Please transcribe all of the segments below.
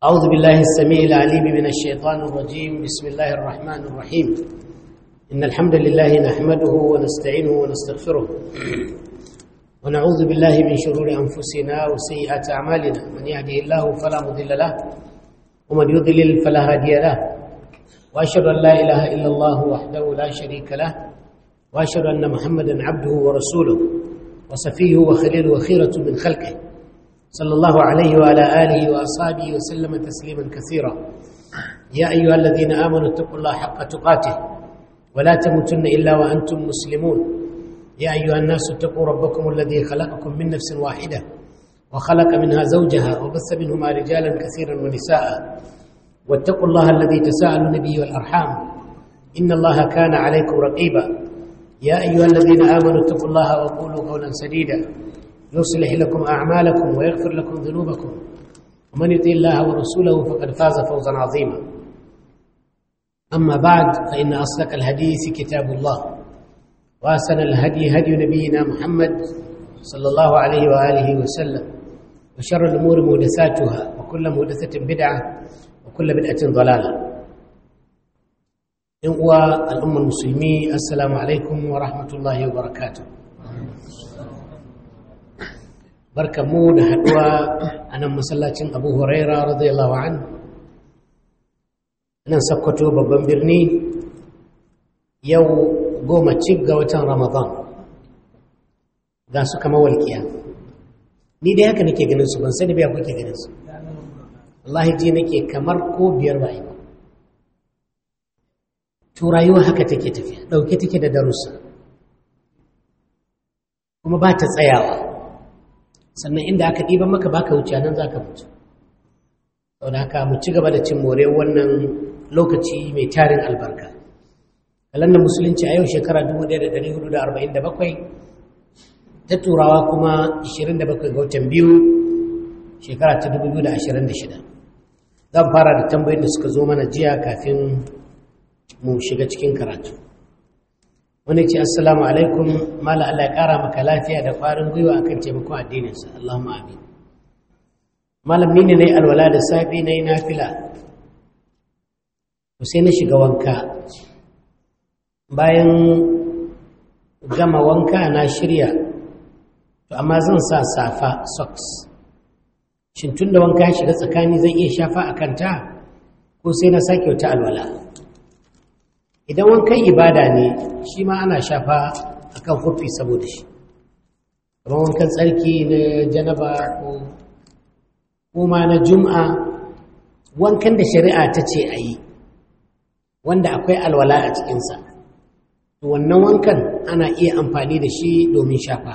أعوذ بالله السميع العليم من الشيطان الرجيم بسم الله الرحمن الرحيم إن الحمد لله نحمده ونستعينه ونستغفره ونعوذ بالله من شرور أنفسنا وسيئات أعمالنا من يهده الله فلا مضل له ومن يضلل فلا هادي له وأشهد أن لا إله إلا الله وحده لا شريك له وأشهد أن محمدا عبده ورسوله وصفيه وخليله وخيرة من خلقه صلى الله عليه وعلى آله وأصحابه وسلم تسليما كثيرا يا أيها الذين آمنوا اتقوا الله حق تقاته ولا تموتن إلا وأنتم مسلمون يا أيها الناس اتقوا ربكم الذي خلقكم من نفس واحدة وخلق منها زوجها وبث منهما رجالا كثيرا ونساء واتقوا الله الذي تساءلون به والأرحام إن الله كان عليكم رقيبا يا أيها الذين آمنوا اتقوا الله وقولوا قولا سديدا يصلح لكم أعمالكم ويغفر لكم ذنوبكم ومن يطيع الله ورسوله فقد فاز فوزا عظيما أما بعد فإن أصدق الحديث كتاب الله وأحسن الهدي هدي نبينا محمد صلى الله عليه وآله وسلم وشر الأمور محدثاتها وكل محدثة بدعة وكل بدعة ضلالة إخوة الأمة المسلمين السلام عليكم ورحمة الله وبركاته barka mu da haɗuwa a nan masallacin abu huraira radiyallahu an nan sakkwato babban birni yau goma cik ga watan ramadan ga su kama walƙiya ni dai haka nake ganin su ban sani biya kuke ganin su wallahi ji nake kamar ko biyar ba ba to rayuwa haka take tafiya ɗauke take da darussa kuma ba ta tsayawa sannan inda aka ɗiban maka baka wuce nan za ka mutu sau da haka mu ci gaba da cin more wannan lokaci mai tarin albarka kalandar musulunci a yau shekara 1447 ta turawa kuma 27 ga watan biyu shekara ta 2026 zan fara da tambayin da suka zo mana jiya kafin mu shiga cikin karatu wani ce assalamu alaikum mala Allah ya kara maka lafiya da ƙwarin gwiwa akan taimakon addininsa Allahumma amin malam ni ne nayi alwala da safi nayi nafila to sai na shiga wanka bayan gama wanka na shirya to amma zan sa safa socks shin tun da wanka ya shiga tsakani zan iya shafa a kanta ko sai na sake wata alwala idan wankan ibada ne shi ma ana shafa akan hufi saboda shi kamar wankan tsarki na janaba ko kuma na jum'a wankan da shari'a ta ce a yi wanda akwai alwala a cikinsa wannan wankan ana iya amfani da shi domin shafa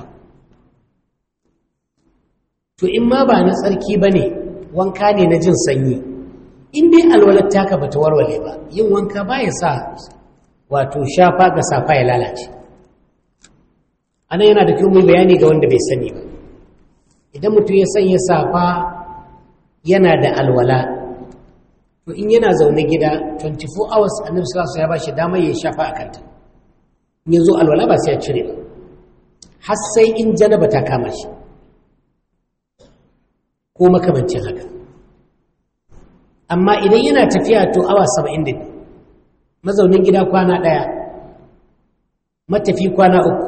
to in ma ba na tsarki ba ne wanka ne na jin sanyi in dai alwalar taka ba ta warware ba yin wanka ba ya sa wato shafa ga safa ya lalace anan yana da kyau mai bayani ga wanda bai sani ba idan mutum ya sanya safa yana da alwala to in yana zaune gida 24 hours annabi sallallahu alaihi ya bashi damar ya shafa a kanta in yazo alwala ba sai ya cire ba har sai in janaba ta kama shi ko makamancin haka amma idan yana tafiya to awa 70 mazaunin gida kwana ɗaya matafi kwana uku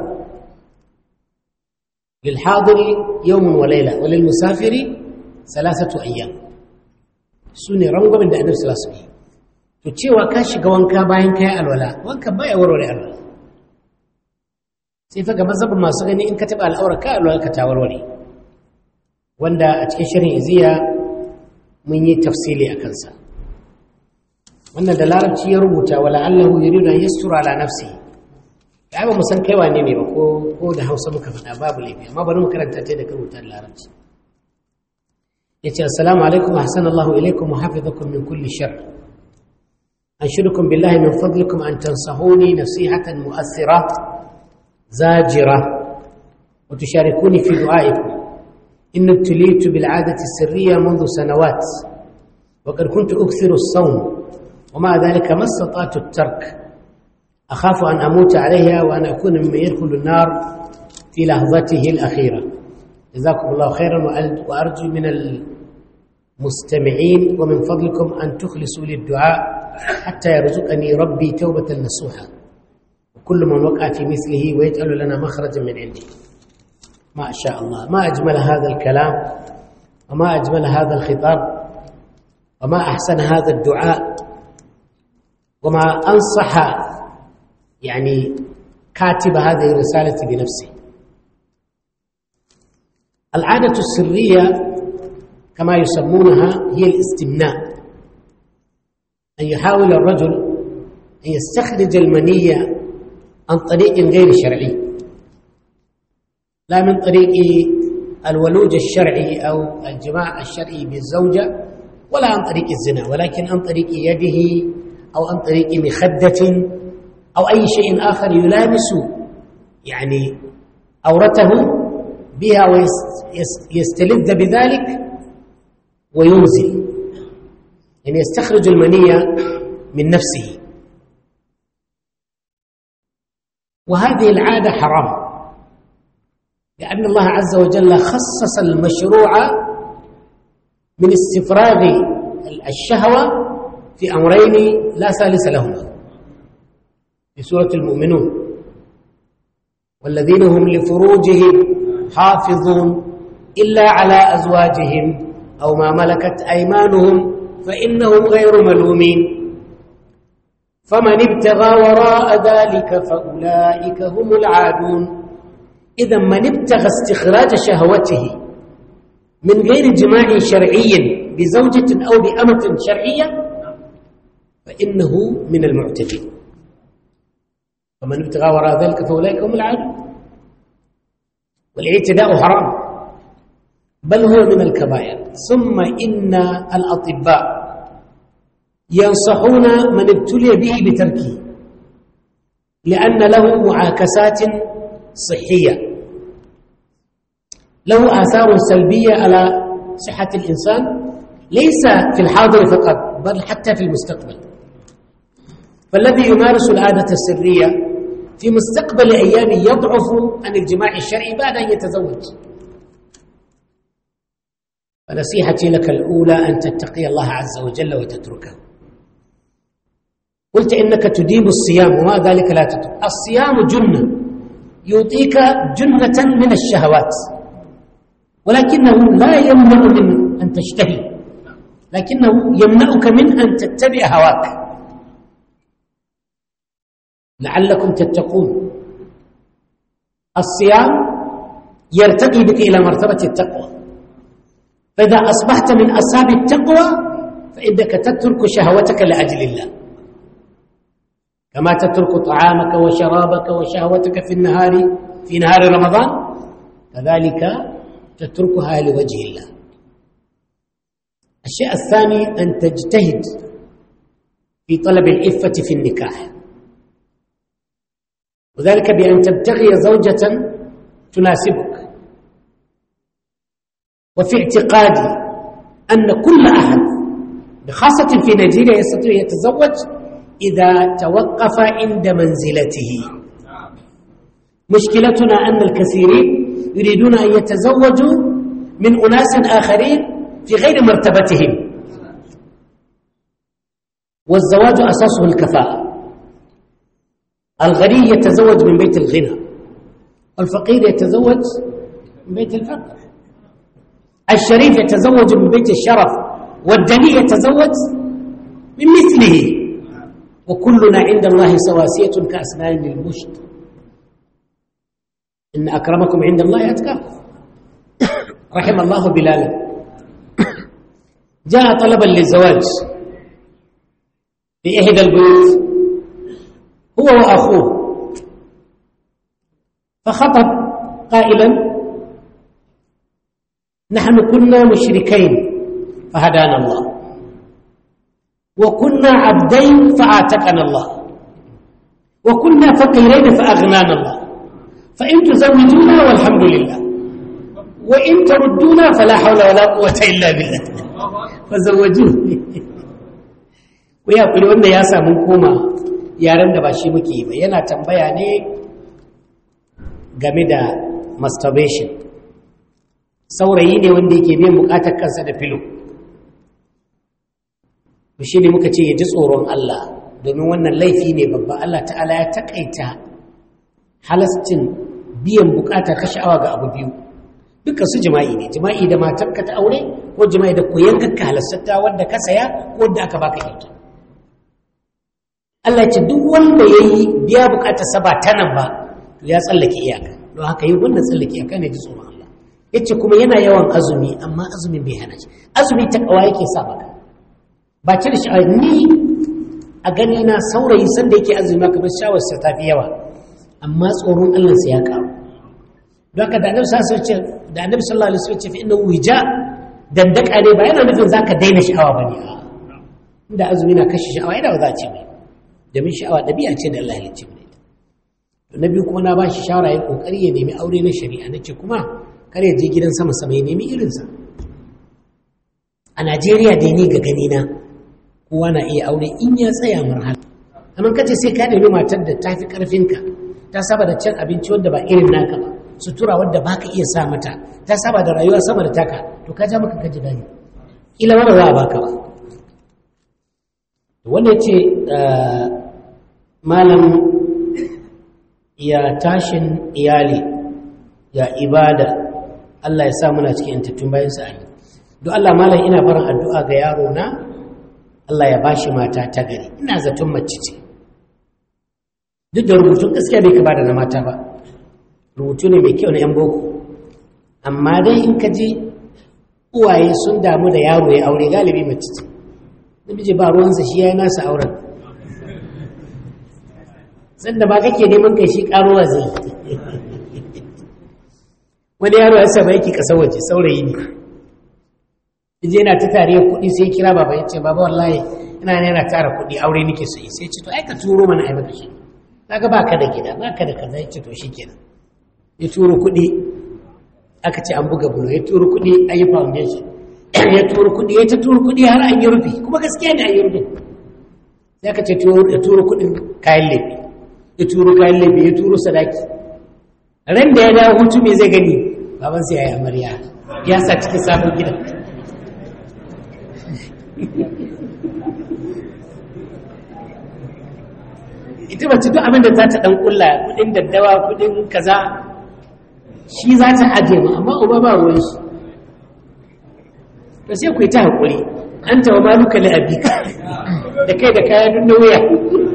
lilhadiri yawon walaila walil musafiri salasatu ayyam su ne rangwamin da annabi salasu yi to cewa ka shiga wanka bayan kayan alwala wanka baya warware alwala sai fa ga mazhabin masu gani in ka taɓa al'aura ka alwala ka ta warware wanda a cikin shirin iziya mun yi tafsili a kansa wannan da larabci ya rubuta wala allahu yuridu an yastura ala nafsi ai ba mu san kai wane ne ba ko ko da Hausa muka faɗa babu laifi amma bari mu karanta ta da rubuta da larabci yace assalamu alaikum ahsanallahu ilaikum wa hafizakum min kulli shar anshudukum billahi min fadlikum an tansahuni nasihatan mu'athira zajira wa tusharikuni fi du'aikum إن ابتليت بالعادة السرية منذ سنوات وقد كنت أكثر الصوم ومع ذلك ما استطعت الترك أخاف أن أموت عليها وأن أكون ممن يدخل النار في لحظته الأخيرة جزاكم الله خيرا وأرجو من مستمعين ومن فضلكم أن تخلصوا للدعاء حتى يرزقني ربي توبة نصوحا وكل من وقع في مثله ويجعل لنا مخرجا من عنده ما شاء الله ما أجمل هذا الكلام وما أجمل هذا الخطاب وما أحسن هذا الدعاء وما أنصح يعني كاتب هذه الرسالة بنفسه العادة السرية كما يسمونها هي الاستمناء أن يحاول الرجل أن يستخرج المنية عن طريق غير شرعي لا من طريق الولوج الشرعي أو الجماع الشرعي بالزوجة ولا عن طريق الزنا ولكن عن طريق يده أو عن طريق مخدة أو أي شيء آخر يلامس يعني أورته بها ويستلذ بذلك وينزل يعني يستخرج المنية من نفسه وهذه العادة حرام لأن الله عز وجل خصص المشروع من استفراغ الشهوة في أمرين لا ثالث لهما في سورة المؤمنون والذين هم لفروجهم حافظون إلا على أزواجهم أو ما ملكت أيمانهم فإنهم غير ملومين فمن ابتغى وراء ذلك فأولئك هم العادون إذا من ابتغى استخراج شهوته من غير جماع شرعي بزوجة أو بأمة شرعية فإنه من المعتدين فمن ابتغى وراء ذلك فأولئك هم العادون والاعتداء حرام بل هو من الكبائر ثم إن الأطباء ينصحون من ابتلي به بتركه لأن له معاكسات صحية له آثار سلبية على صحة الإنسان ليس في الحاضر فقط بل حتى في المستقبل فالذي يمارس العادة السرية في مستقبل أيام يضعف عن الجماع الشرعي بعد أن يتزوج فنصيحتي لك الأولى أن تتقي الله عز وجل وتتركه قلت إنك تديم الصيام وما ذلك لا تترك الصيام جنة يعطيك جنة من الشهوات ولكنه لا يمنع من أن تشتهي لكنه يمنعك من أن تتبع هواك لعلكم تتقون الصيام يرتقي بك إلى مرتبة التقوى فإذا أصبحت من أصحاب التقوى فإنك تترك شهوتك لأجل الله كما تترك طعامك وشرابك وشهوتك في النهار في نهار رمضان كذلك تتركها لوجه الله الشيء الثاني أن تجتهد في طلب العفة في النكاح وذلك بأن تبتغي زوجة تناسبك وفي اعتقادي أن كل أحد بخاصة في نيجيريا يستطيع يتزوج إذا توقف عند منزلته مشكلتنا أن الكثيرين يريدون أن يتزوجوا من أناس آخرين في غير مرتبتهم والزواج أساسه الكفاءة الغني يتزوج من بيت الغنى والفقير يتزوج من بيت الفقر الشريف يتزوج من بيت الشرف والدني يتزوج من مثله وكلنا عند الله سواسية كأسنان المشط إن أكرمكم عند الله أتقاكم رحم الله بلالا جاء طلبا للزواج في إحدى البيوت هو وأخوه فخطب قائلا نحن كنا مشركين فهدانا الله وكنا عبدين فآتقنا الله وكنا فقيرين فأغنانا الله فإن تزوجونا والحمد لله وإن تردونا فلا حول ولا قوة إلا بالله فزوجوه ويا kuri wanda ya samu koma yaren da ba shi muke yi ba yana tambaya ne game da masturbation saurayi ne wanda yake biyan bukatar kansa da filo shi ne muka ce ya ji tsoron Allah domin wannan laifi ne babba Allah ta'ala ya takaita halascin biyan bukata ta sha'awa ga abu biyu dukkan su jima'i ne jima'i da matarka ta aure ko jima'i da koyan ka halassata wanda ka saya ko wanda aka baka kyauta Allah ce duk wanda ya yi biya bukatar sa ba ta nan ba to ya tsallake iyaka don haka yi wannan tsallake iyaka ne ji tsoron Allah ya ce kuma yana yawan azumi amma azumin bai hana shi azumi ta kawa yake sa maka ba cire shi ni a gani na saurayi sanda yake azumi maka bar shawarsa ta fi yawa amma tsoron Allah sai ya karu don haka da annabi sallallahu alaihi wasallam da annabi sallallahu alaihi wasallam ce fa inna wija dandaka ne ba yana nufin zaka daina sha'awa bane a inda azumi na kashe sha'awa ina ba za a ce mai domin sha'awa ɗabi'a ce da Allah ya halicce mu ita to na biyu kuma na ba shi shawara ya kokari ya nemi aure na shari'a na ce kuma kar ya je gidan sama sama ya nemi irinsa a Najeriya dai ni ga gani na kowa na iya aure in ya tsaya marhala amma kace sai ka nemi matar da ta fi karfinka ta saba da cin abinci wanda ba irin naka ba sutura wadda baka iya sa mata ta saba da rayuwa sama da taka to ka ja maka kaji gani kila ma ba za a baka ba wanda ya ce malam ya tashin iyali ya ibada Allah ya sa muna cikin intattun bayan sa amin don Allah malam ina barin addu'a ga yaro na Allah ya bashi mata ta gari ina zaton mace ce duk da rubutun gaskiya bai ka da na mata ba rubutu ne mai kyau na 'yan boko amma dai in ka ji uwaye sun damu da yaro ya aure galibi mace ce namiji ba ruwansa shi ya yi nasa auren sanda ba kake neman kai shi karuwa zai wani yaro ya saba yake kasar waje saurayi ne je yana ta tare kuɗi sai kira baba ya ce baba wallahi ina ne yana tara kuɗi aure nake so sai ce to ai ka turo mana ai maka shi kaga baka da gida baka da kaza ya ce to shikenan ya turo kuɗi aka ce an buga bulo ya turo kuɗi an yi foundation ya turo kuɗi ya ta turo kuɗi har an yi rufi kuma gaskiya ne an yi rufi sai aka ce ya turo kuɗin kayan laifi ya turo kayan laifi ya turo sadaki ran da ya dawo hutu me zai gani baban sai ya yi amarya ya sa cikin sabon gidan ita mace duk abin da za ta ɗan ƙulla kuɗin daddawa kuɗin kaza shi za ta ajiye ma amma uba ba ruwan shi to sai ku yi ta haƙuri an tawa maluka li abika da kai da kaya duk na wuya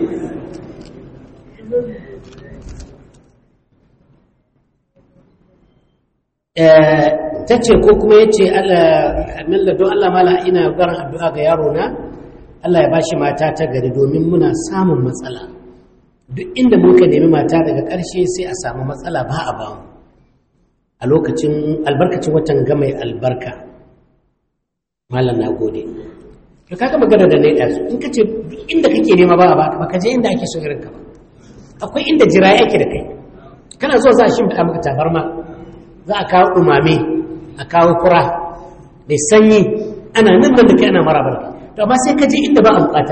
ta ce ko kuma ya ce amilla don Allah mala ina garin addu'a ga yaro na Allah ya bashi mata ta gari domin muna samun matsala duk inda muka nemi mata daga ƙarshe sai a samu matsala ba a bamu a lokacin albarkacin watan gamai albarka malam na gode to kaga magana da na ɗazu in ka ce inda kake nema ba a baka ba ka je inda ake so irin ka ba akwai inda jira yake da kai kana zo za a shi da maka tabarma za a kawo umame a kawo kura mai sanyi ana nan da kai ana mara barka to amma sai ka je inda ba a bukata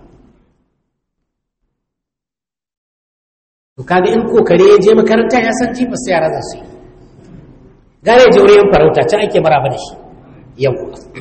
to kaga in kokare ya je makaranta ya san jifa sai yara za su yi gare je wurin farauta can ake maraba da shi yau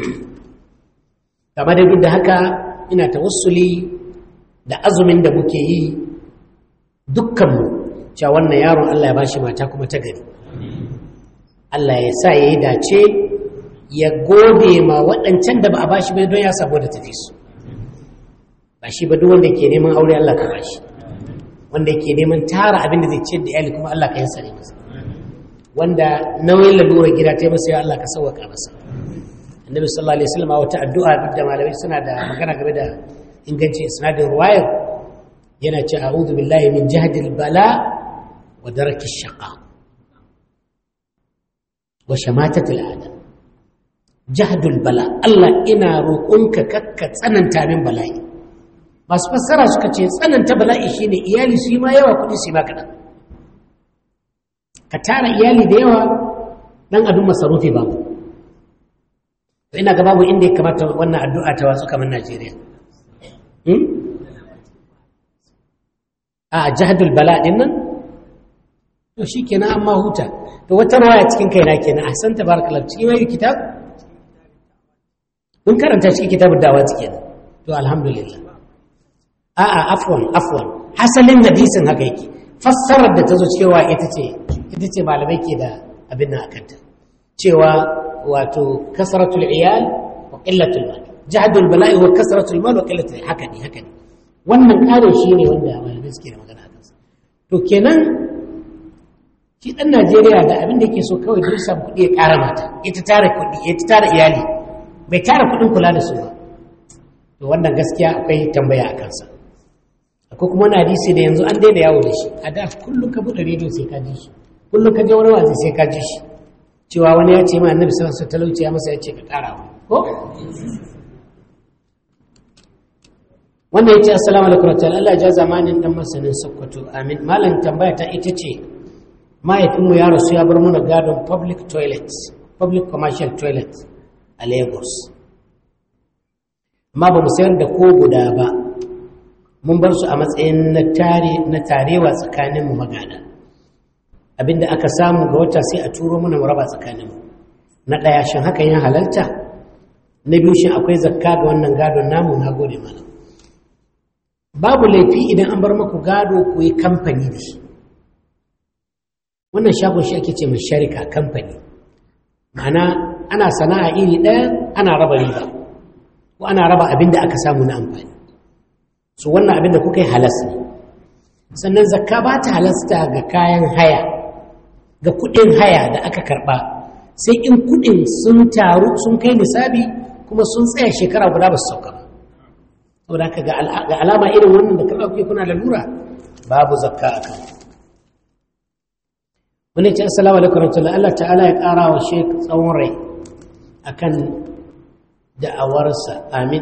kama da duk da haka ina tawassuli da azumin da muke yi dukkanmu cewa wannan yaron Allah ya bashi mata kuma ta gari Allah ya sa ya yi dace ya gode ma waɗancan da ba a bashi bai don ya sabo da tafi su ba shi ba duk wanda ke neman aure Allah ka bashi wanda ke neman tara abin da zai ciyar da iyali kuma Allah ka yi sare masa wanda nauyin lalura gida ta yi masa ya Allah ka sauwaka masa annabi sallallahu alaihi wasallam wata addu'a duk da malamai suna da magana game da inganci isnadin ruwayar yana ce a'udhu billahi min jahdil bala wa daraki shaqa wa shamatatil adam jahdul bala Allah ina roƙonka kakka tsananta min bala'i masu fassara suka ce tsananta bala'i shine iyali su yi ma yawa kuɗi su yi ma kaɗan ka tara iyali da yawa ɗan abin masarufi babu ina ga babu inda ya kamata wannan addu'a ta wasu kamar Najeriya. A jihadul bala ɗin nan? To shi kenan amma huta. To wata rawaya cikin kaina kenan a san tabarakallah cikin wani kitab? Mun karanta cikin kitabun dawa kenan. to alhamdulillah a'a afwan afwan hasalin hadisin haka yake fassarar da ta zo cewa ita ce ita ce malamai ke da abin nan akanta cewa wato kasratul iyal wa qillatul mal jahdul bala'i wa kasratul mal wa qillatul haka ne haka ne wannan kare shi ne wanda malamai suke da magana akan sa to kenan shi dan Najeriya da abin da yake so kawai duk samu kuɗi ya ƙara mata ita tara kuɗi ita tara iyali bai tara kuɗin kula da su ba to wannan gaskiya akwai tambaya a kansa akwai kuma wani hadisi da yanzu an daina yawo da shi a da kullum ka buɗe rediyo sai ka ji shi kullum ka je wani wazi sai ka ji shi cewa wani ya ce ma annabi sallallahu alaihi wasallam talauci ya masa ya ce ka ƙara wa ko wanda ya ce assalamu alaikum warahmatullahi Allah ya ja zamanin dan masanin Sokoto amin malam tambaya ta ita ce mahaifinmu ya rasu ya bar mana gadon public toilets public commercial toilets a Lagos amma ba mu sayar da ko guda ba mun bar su a matsayin na tarewa tsakaninmu magana abinda aka samu ga wata sai a turo mana raba tsakaninmu na ɗaya shin hakan ya halalta na biyu shin akwai zakka ga wannan gadon namu na gode mana babu laifi idan an bar maku gado ku yi kamfani da shi wannan shagon shi ake ce mai sharika kamfani ma'ana ana sana'a iri ɗaya ana raba riba ko ana raba abin da aka samu na amfani su wannan abin da kuka yi halas ne sannan zakka ba ta halasta ga kayan haya ga kuɗin haya da aka karɓa sai in kuɗin sun taru sun kai nisabi kuma sun tsaya shekara guda ba su sauka ba saboda haka ga alama irin wannan da karɓa kuke kuna lalura babu zakka a kan wani ce assalamu alaikum warahmatullahi Allah ta'ala ya ƙara wa shek tsawon rai akan da'awarsa amin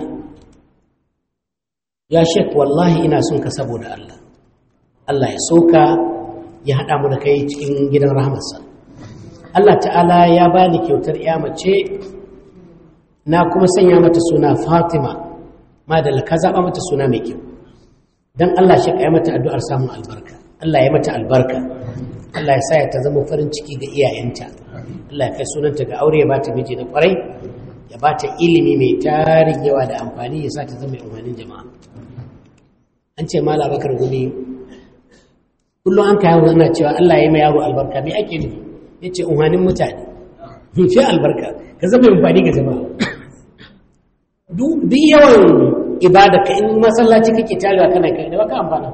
ya shek wallahi ina son ka saboda Allah Allah ya soka ya haɗa mu da kai cikin gidan rahamarsa Allah ta'ala ya bani kyautar ya mace na kuma sanya mata suna Fatima madalla ka zaɓa mata suna mai kyau don Allah shi ya mata addu'ar samun albarka Allah ya mata albarka Allah ya sa ya ta zama farin ciki ga iyayenta Allah ya kai sunanta ga aure ya bata miji na kwarai ya bata ilimi mai tarin yawa da amfani ya sa ta zama umarnin jama'a an ce mala bakar gumi kullum an kayan ana cewa Allah ya yi ma yaro albarka me ake nufi ya ce umarnin mutane fi albarka ka zama amfani ga jama'a duk yawan ibada ka in masallaci kake tarewa kana kai da baka amfana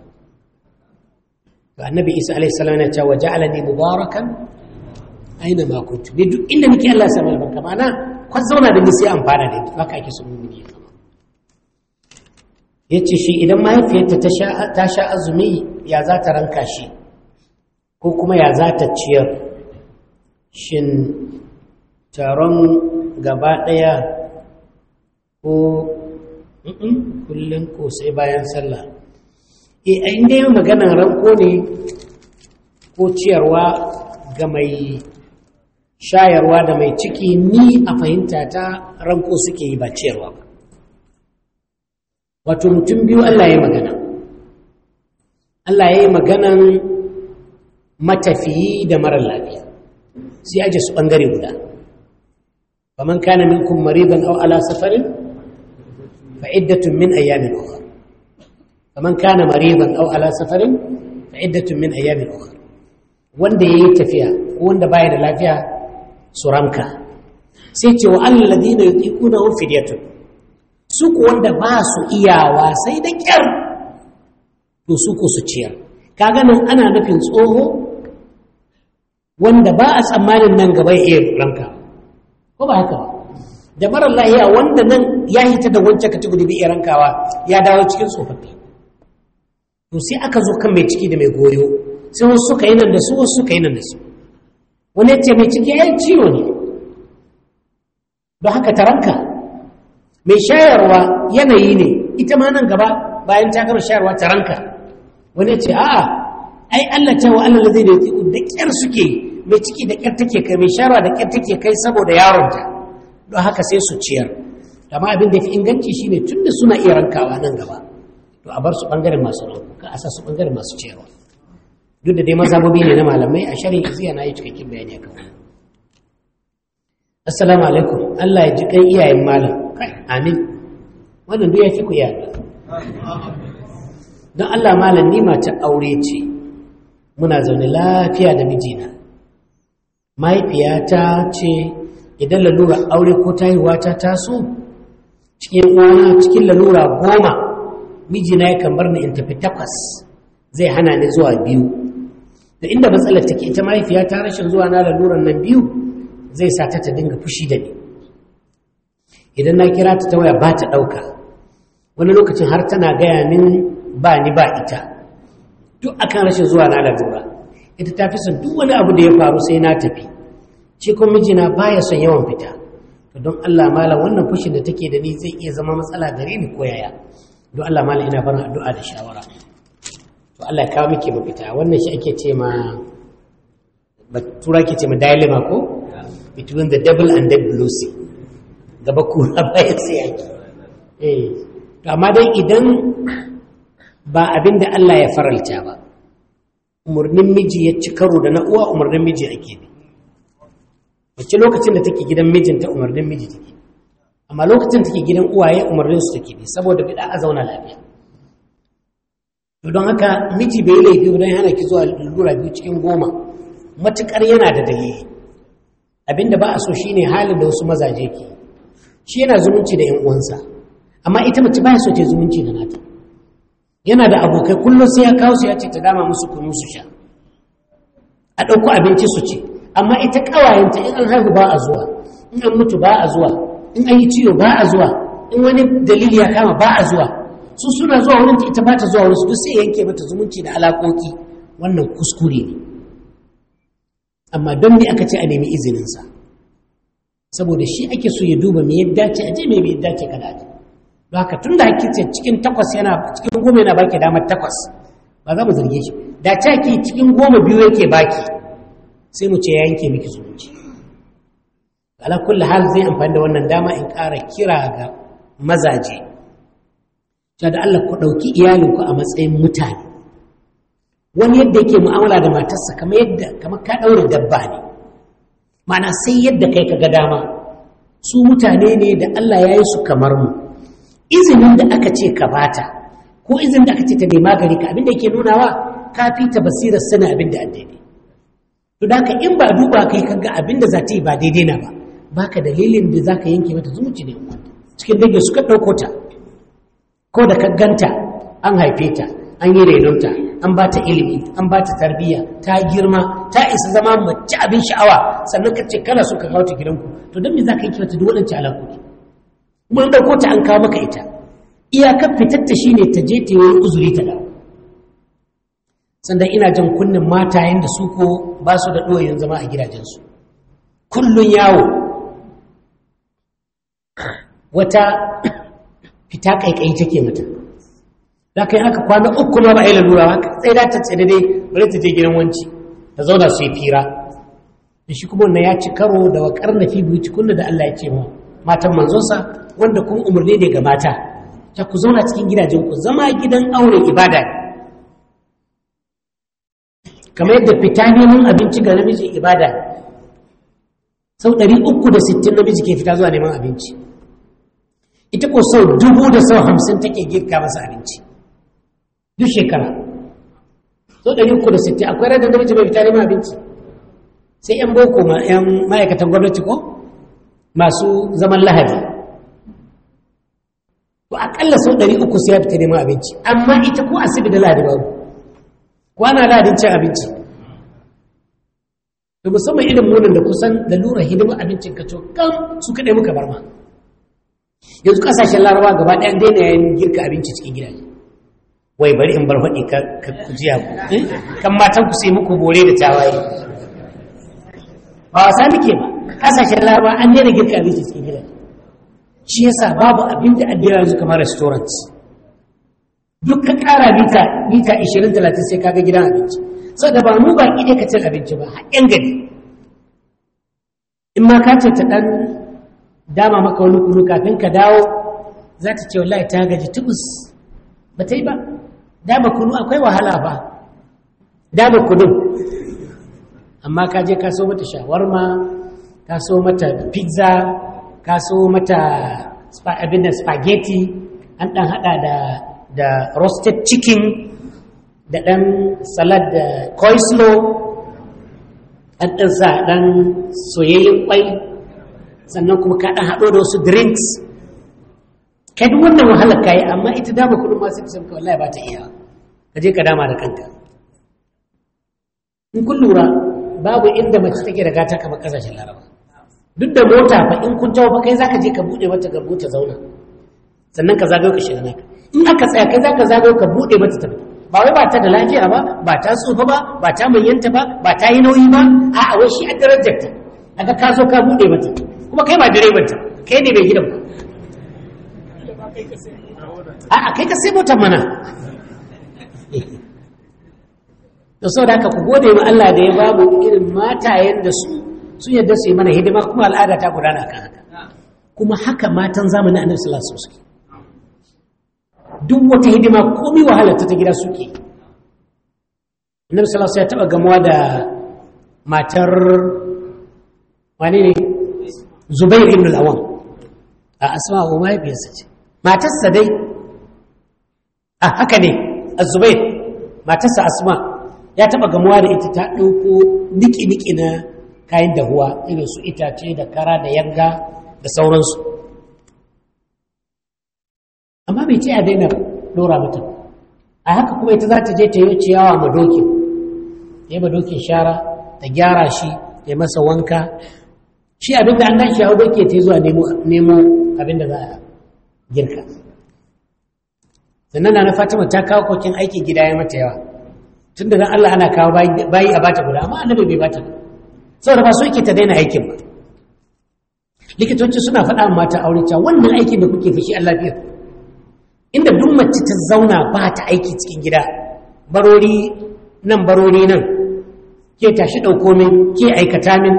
to annabi isa alaihi salam yana cewa ja'alani mubarakan aina ma kuntu ne duk inda nake Allah ya samu albarka mana kwan zauna da ni sai amfana da ita haka ake so mun yi zama yace shi idan mahaifiyarta ta sha ta sha azumi ya za ta ranka shi ko kuma ya za ta ciyar shin taron gaba ɗaya ko kullum ko sai bayan sallah e a inda yi maganan ranko ne ko ciyarwa ga mai shayarwa da mai ciki ni a fahimta ta ranko suke yi ba ciyarwa ba wato mutum biyu Allah ya yi magana Allah ya yi maganan matafiyi da marar lafiya sai aje su ɓangare guda faman kana minkum maridan aw ala safarin فعدة من أيام أخرى فمن كان مريضا أو على سفر فعدة من أيام أخرى wanda ya yi tafiya ko wanda baya da lafiya su ranka sai ce wa allazi na yi kuna hun fidiyatun su ku wanda ba su iyawa sai da kyar to su ku su ciyar kaga nan ana nufin tsoho wanda ba a tsammanin nan gaba ya iya ranka ko ba haka ba da marar lahiya wanda nan ya hita da wancan kategori bai iya rankawa ya dawo cikin tsofaffi to sai aka zo kan mai ciki da mai goyo sai wasu suka yi nan da su wasu suka yi nan da su wani ya ce mai ciki ya yi ciwo ne don haka ta ranka mai shayarwa yanayi ne ita ma nan gaba bayan ta gama shayarwa ta ranka wani ya ce a'a ai Allah ta wa Allah zai da da kyar suke mai ciki da kyar take kai mai shayarwa da kyar take kai saboda yaronta don haka sai su ciyar amma abin da fi inganci shine tunda suna iya rankawa nan gaba to a bar su bangaren masu ranku ka a sa su bangaren masu ciyarwa duk da dai mazhabobi ne na malamai a shari'a iziya na yi cikakken bayani akan wannan assalamu alaikum Allah ya ji kan iyayen malam kai amin wannan duk ya fi ku yada don Allah malam ni mata aure ce muna zaune lafiya da mijina mahaifiyata ce idan lalura aure ko tahiwa ta taso cikin uwana cikin lalura goma mijina ya kan bar ni in tafi takwas zai hana ni zuwa biyu da inda matsalar take ita mahaifiyata rashin zuwa na laluran nan biyu zai sa ta ta dinga fushi da ni idan na kira ta ta waya ba ta ɗauka wani lokacin har tana gaya min ba ni ba ita duk akan rashin zuwa na lalura ita ta fi son duk wani abu da ya faru sai na tafi shi kuma mijina baya son yawan fita to don Allah malam wannan fushin da take da ni zai iya zama matsala gare ni ko yaya don Allah malam ina barin addu'a da shawara to Allah ya kawo miki mafita wannan shi ake ce ma tura ke ce ma dilemma ko between the devil and dead lucy gaba kura bayan sai yaki eh to amma dai idan ba abin da Allah ya faralta ba umarnin miji ya ci karo da na uwa umarnin miji ake bi wacce lokacin da take gidan mijinta umarnin miji take amma lokacin take gidan uwaye umarnin su take bi saboda bida a zauna lafiya to don haka miji bai laifi don hana ki zuwa lura biyu cikin goma matukar yana da dalili abinda ba a so shine halin da wasu mazaje ke shi yana zumunci da yan uwansa amma ita mace ba so ta zumunci da nata yana da abokai kullum sai ya kawo su ya ce ta dama musu kunu su sha a ɗauko abinci su ci amma ita ƙawayenta in an haihu ba a zuwa in an mutu ba a zuwa in an yi ciwo ba a zuwa in wani dalili ya kama ba a zuwa su suna zuwa wurin ta ita ba ta zuwa wurin su duk sai yanke mata zumunci da alaƙoƙi wannan kuskure ne amma don me aka ce a nemi izininsa saboda shi ake so ya duba me yadda ce aje me yadda ce kada aje don haka tun da ake ce cikin takwas yana cikin goma yana baki damar takwas ba za mu zarge shi da ce ake cikin goma biyu yake baki sai mu ce ya yanke miki zumunci ala kulli hal zai amfani da wannan dama in ƙara kira ga mazaje cewa da Allah ku ɗauki iyalinku a matsayin mutane wani yadda yake mu'amala da matarsa kamar yadda kamar ka ɗaure dabba ne ma'ana sai yadda kai ka ga dama su mutane ne da Allah ya yi su kamar mu izinin da aka ce ka bata ko izinin da aka ce ta nema gari ka abin da yake nunawa ka fi ta basirar sanin abin da daidai to da haka in ba duba kai kaga abin da za ta yi ba daidai na ba baka dalilin da za ka yanke mata zumunci ne cikin dangi suka ɗauko ta ko da ka ganta an haife ta an yi renonta an ba ta ilimi an ba ta tarbiyya ta girma ta isa zama mace abin sha'awa sannan ka ce kana so ka kawo ta gidanku to don me za ka yi mata duk waɗancan alaƙoƙi kuma an ɗauko ta an kawo maka ita iyakar fitar ta shine ta je ta yi uzuri ta dawo sannan ina jan kunnen matayen da su ko ba su da ɗoyin zama a gidajensu kullun yawo wata fita ƙaiƙayi take mata da kai aka kwana uku ma ba a yi lalura ba sai da ta tsere dai bari ta je gidan wanci ta zauna su yi fira da shi kuma wannan ya ci karo da wakar na fi biyu kunna da Allah ya ce ma matan manzonsa wanda kuma umarni ne ga mata ta ku zauna cikin gidajen ku zama gidan aure ibada ne kamar yadda fita neman abinci ga namiji ibada ne sau ɗari uku da sittin namiji ke fita zuwa neman abinci ita ko sau dubu da sau hamsin take girka masa abinci duk shekara sau ɗari uku da sittin akwai radar namiji mai fita neman abinci sai 'yan boko ma 'yan ma'aikatan gwamnati ko masu zaman lahadi to akalla sau ɗari uku sai ya fita neman abinci amma ita ko asibi da lahadi babu kwana lahadin cin abinci da musamman irin munin da kusan da lura hidimar abincin ka kam su kaɗai muka bar ma yanzu ƙasashen larawa gaba ɗaya daina yayin girka abinci cikin gidaje wai bari in bar faɗi ka kujiya ku kan matan ku sai muku bore da tawaye ba wasa muke ba ƙasashen larawa an daina girka abinci cikin gidaje shi yasa babu abin da addira yanzu kamar restaurant duk ka ƙara mita mita 20-30 sai kaga gidan abinci sau da ba mu ba ƙide ka cin abinci ba haƙƙin gari in ma ka ce ta ɗan dama maka wani kunu kafin ka dawo za ta ce wallahi ta gaji tubus ba ta yi ba dama kunu akwai wahala ba dama kunu amma ka je ka so mata shawarma ka so mata pizza ka so mata abin da spaghetti an ɗan haɗa da da roasted chicken da ɗan salad da coleslaw an ɗan sa ɗan soyayyen ƙwai sannan kuma ka ɗan haɗo da wasu drinks kai duk wannan wahalar ka yi amma ita dama kuɗin masu kusan ka wallahi ba ta iya ka je ka dama da kanka in kun lura babu inda mace take da gata kamar ƙasashen laraba duk da mota fa in kun tawo fa kai zaka je ka buɗe mata garbu ta zauna sannan ka zagayo ka shiga naka in aka tsaya kai zaka zagayo ka buɗe mata ta fita ba wai ba ta da lafiya ba ba ta tsufa ba ba ta manyanta ba ba ta yi nauyi ba a'a wai shi a darajar ta aka ka zo ka buɗe mata kuma kai ba direban ta kai ne mai gidan ba a'a kai ka sai motar mana da sau da haka ku gode wa Allah da ya babu irin matayen da su sun yadda su yi mana hidima kuma al'ada ta gudana kan haka kuma haka matan zamanin annabi sallallahu alaihi wasallam duk wata hidima komai wahalar ta gida suke annabi sallallahu alaihi wasallam ya taba gamuwa da matar wani ne Zubair ibn al-Awwam a asma wa mahaifiyarsa ce matarsa dai a haka ne az-Zubair matarsa asma ya taba gamuwa da ita ta ɗauko niki-niki na kayan dahuwa irin su itace da kara da yanga da sauransu amma bai ce a daina dora mata a haka kuma ita za ta je ta yi ciyawa ma dokin ta yi ma dokin shara ta gyara shi ta yi masa wanka shi abin da an gan shi hau doki ta yi zuwa nemo abin da za a girka sannan na fatima ta kawo kokin aiki gida ya mata yawa tun da Allah ana kawo bayi a bata guda amma annabi bai bata saboda ba so yake ta daina aikin ba likitoci suna faɗa mata aure cewa wannan aikin da kuke fushi Allah biyu inda duk mace ta zauna ba ta aiki cikin gida barori nan barori nan ke tashi ɗauko min ke aikata min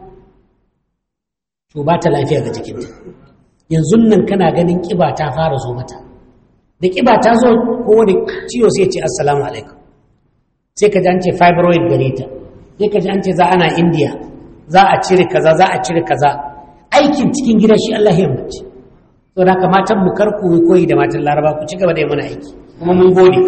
to ba ta lafiya ga jikinta yanzu nan kana ganin ƙiba ta fara zo mata da ƙiba ta zo ko wani ciwo sai ce assalamu alaikum sai ka ji an ce fibroid gare ta sai ka ji an ce za ana indiya za a cire kaza za a cire kaza aikin cikin gida shi Allah ya mace to da haka matan mu kar ku koyi da matan laraba ku ci gaba da yi mana aiki kuma mun gode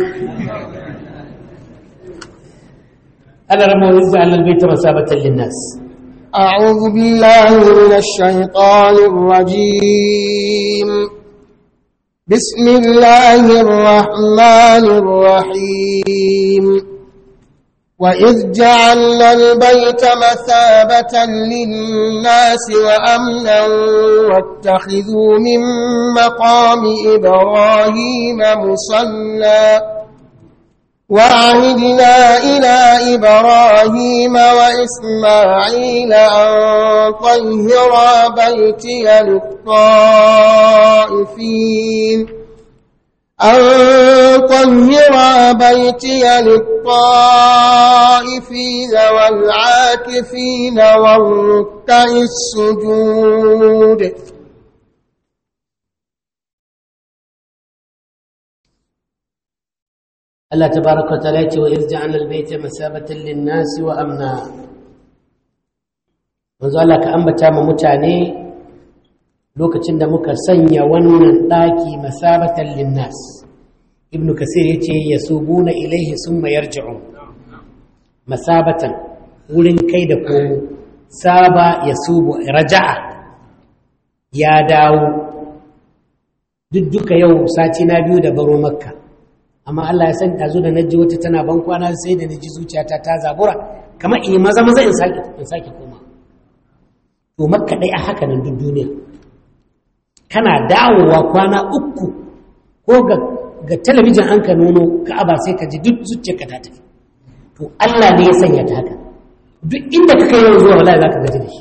Allah rama wa izza alal baita masabatan linnas أعوذ بالله من الشيطان الرجيم بسم الله الرحمن الرحيم وإذ جعلنا البيت مثابة للناس وأمنا واتخذوا من مقام إبراهيم مصلى وعهدنا إلى إبراهيم وإسماعيل أن طهرا بيتي للطائفين أن طهرا بيتي للطائفين والعاكفين والركع السجود Allah tabaraka wa ta'ala ce wa iz ja'alna al-bayta masabatan lin-nas wa amna manzo Allah ka ambata ma mutane lokacin da muka sanya wannan daki masabatan lin-nas ibnu kasir yace yasubuna ilaihi summa yarji'un masabatan wurin kai da komo saba yasubu raja'a ya dawo duk duka yau sati na biyu da baro makka amma Allah ya san ɗazu da naji wata tana ban kwana sai da naji zuciyata ta zabura kamar in maza maza in sake in sake koma to makka dai a haka nan duk duniya kana dawowa kwana uku ko ga ga talabijin an ka nono ka'aba sai ka ji duk zuciyarka ta tafi to Allah ne ya sanya ta haka duk inda ka kai yau zuwa wallahi zaka gaji da shi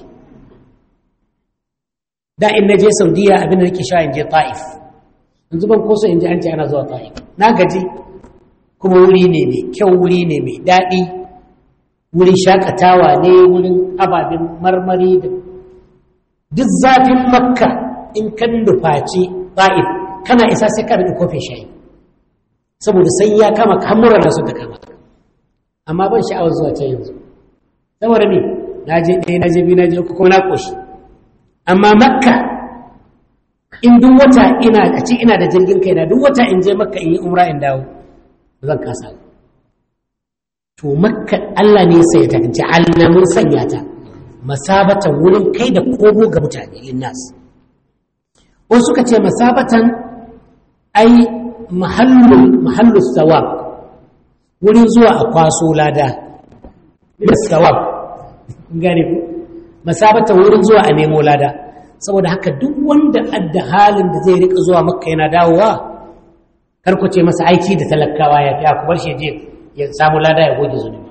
da in naje Saudiya abin da nake sha in je Ta'if yanzu ban koso in ji an ce ana zuwa ta'if na gaji kuma wuri ne mai kyau wuri ne mai daɗi wurin shakatawa ne wurin ababen marmari da duk zafin makka in kan nufaci ta'if kana isa sai ka da kofin shayi saboda sai ya kama kamura da suka kama amma ban sha'awar zuwa can yanzu saboda me na je ɗaya na je biyu na je uku kuma na ƙoshi amma makka in duk wata ina a ce ina da jirgin kaina duk wata in je makka in yi umra in dawo ba zan kasa ba to makka Allah ne sai ta ja'alna mun sanya ta masabatan wurin kai da kogo ga mutane linnas wasu suka ce masabatan ai mahallu mahallu sawab wurin zuwa a kwaso lada da sawab gane ku masabatan wurin zuwa a nemo lada saboda haka duk wanda adda halin da zai rika zuwa makka yana dawowa karku ce masa aiki da talakawa ya fiya kubar shi je ya samu lada ya goge zunubi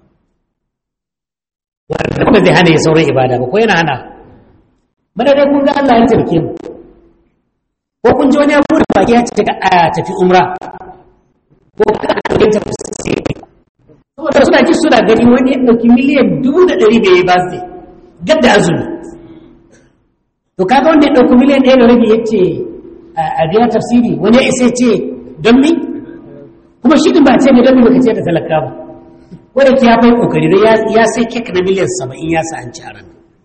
wanda kuma zai hana ya sauran ibada ba ko yana hana bada dai kun ga Allah ya tarke mu ko kun ji wani abu da baki ya ce a tafi umra ko ka ɗauke ta saboda suna ji suna gani wani ya ɗauki miliyan dubu da ɗari bai yi ba zai gadda azumi to kaga wanda ya ɗauki miliyan ɗaya da rabi ya ce a biya tafsiri wani ya isa ce don mi kuma shi din ba ce ne don mi baka ce da talaka ba wanda ki ya fai kokari don ya sai kek na miliyan saba'in ya sa an ci a ran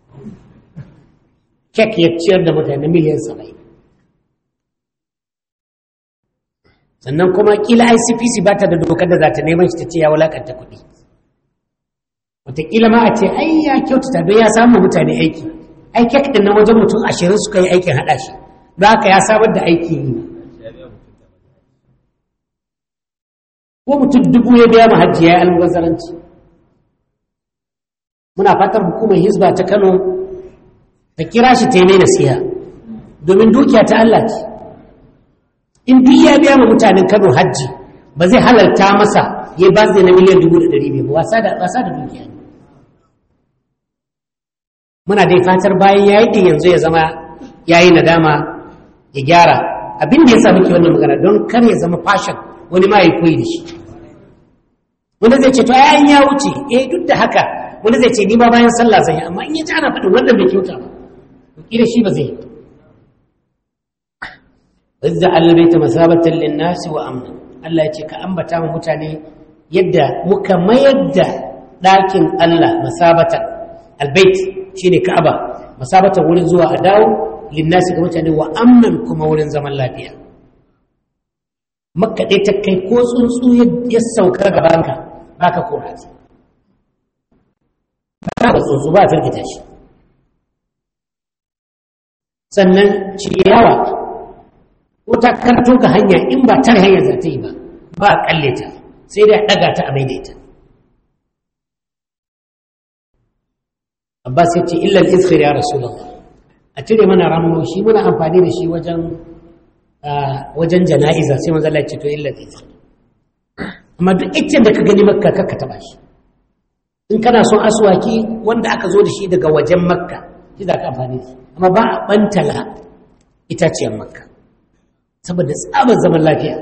kek ya ciyar da mutane na miliyan saba'in sannan kuma kila icpc ba ta da dokar da za ta neman shi ta ce ya wulakanta kuɗi wataƙila ma a ce ai ya kyautata don ya samu mutane aiki ai kek ɗin na wajen mutum ashirin suka yi aikin haɗa shi don haka ya samar da aiki yi ko mutum dubu ya biya ma hajji ya yi almubazzaranci muna fatar hukumar hizba ta kano ta kira shi ta yi mai nasiha domin dukiya ta Allah ce in duk ya biya ma mutanen kano hajji ba zai halarta masa ya ba zai na miliyan dubu da ɗari biyu wasa da dukiya ne muna dai fatar bayan ya yi yanzu ya zama ya yi nadama ya gyara abin da ya sa muke wannan magana don kar ya zama fashion wani ma ya koyi da shi wanda zai ce to ayan ya wuce eh duk da haka wanda zai ce ni ba bayan sallah zan yi amma in ya ji ana faɗin wannan bai kyauta ba kira shi ba zai wazza albayta masabatan lin-nas wa amna Allah ya ce ka ambata ma mutane yadda muka mayar da ɗakin Allah masabatan albayt shine Ka'aba masabatan wurin zuwa a dawo lin-nas ga mutane wa amnan kuma wurin zaman lafiya makka ɗaya ta kai ko tsuntsu ya sauka gabanka ba ka kora shi ba ka tsuntsu ba a firgita shi sannan ciyawa ko ta karto ka hanya in ba tare hanyar za ta yi ba ba a kalle ta sai dai a ɗaga ta a maidaita abbas ya ce illal izkhir ya rasulullah a cire mana ramuwa shi muna amfani da shi wajen wajen jana'iza sai manzo Allah ya ce to illa zai amma duk iccen da ka gani makka ka taba shi in kana son aswaki wanda aka zo da shi daga wajen makka shi za ka amfani da amma ba a bantala itaciyar makka saboda tsabar zaman lafiya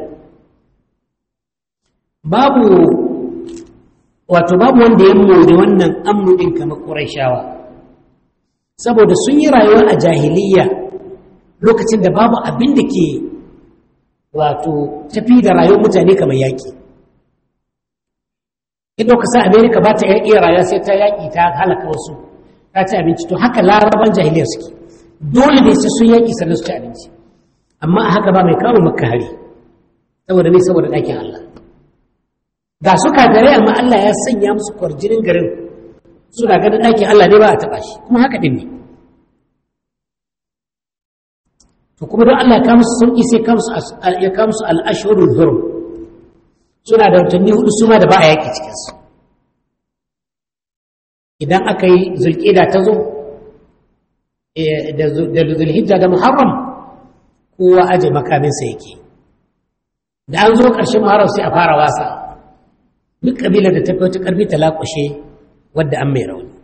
babu wato babu wanda ya mori wannan amnu din kamar qurayshawa saboda sun yi rayuwa a jahiliya lokacin da babu abin da ke wato tafi da rayuwar mutane kamar yaƙi idan ka sa amerika ba ta iya rayuwa sai ta yaƙi ta halaka wasu ta ci abinci to haka laraban jahiliyar suke dole ne sai sun yaƙi sannan su ci abinci amma a haka ba mai kawo maka hari saboda ne saboda ɗakin allah ga su kagare amma allah ya sanya musu kwarjinin garin suna ganin ɗakin allah ne ba a taɓa shi kuma haka ɗin ne to kuma don Allah ya musu sauƙi sai ya kawo musu al'ashirul hurum suna da watanni hudu su ma da ba a yaƙi cikinsu idan aka yi zulƙida ta zo da zulhijja da muharram kowa aje makaminsa yake da an zo ƙarshen muharram sai a fara wasa duk ƙabilar da ta fi wata ƙarfi ta laƙushe wadda an mai rauni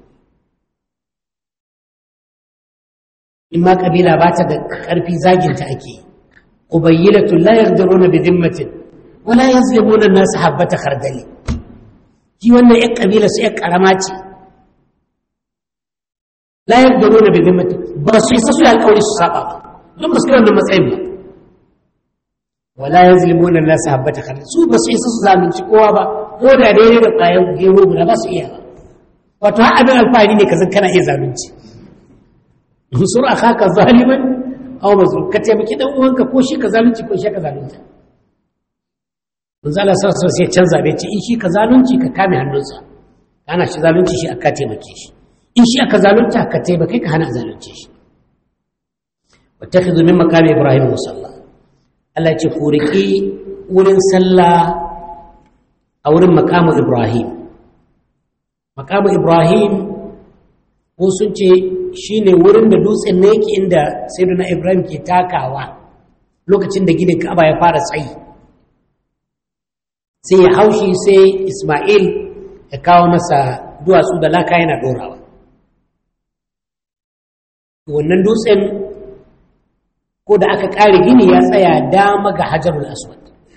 in ma kabila ba ta da ƙarfi zaginta ake ƙubayyilatu la yaqdiruna bi dhimmatin wa la yazlimuna an-nas habbata khardali shi wannan ƴan kabila su ƴan karama ce la yaqdiruna bi dhimmatin ba su isa su alƙawari su saba ba don ba su kai wannan matsayin ba wa la yazlimuna an-nas habbata khardali su ba su isa su zalunci kowa ba ko da daidai da ƙwayar gero guda ba su iya ba wato har abin alfahari ne ka zan kana iya zalunci انصر اخاك ظالما aw mazlum ka taimaki dan uwanka ko shi ka zalunci ko shi ka zalunta manzo Allah sallallahu alaihi wasallam sai canza bai ce in shi ka zalunci ka kame hannunsa ana shi zalunci shi aka taimake shi in shi aka zalunta ka taimake ka hana zalunce shi wattakhidhu min maqami ibrahim musalla Allah ce ku riki wurin sallah a wurin maqamu ibrahim maqamu ibrahim ko sun ce shine wurin da dutsen ne yake inda sayyidina ibrahim ke takawa lokacin da ginin ka'aba ya fara tsayi sai ya haushi sai isma'il ya kawo masa duwatsu da laka yana ɗorawa wannan dutsen ko da aka ƙare gini ya tsaya dama ga hajarul aswad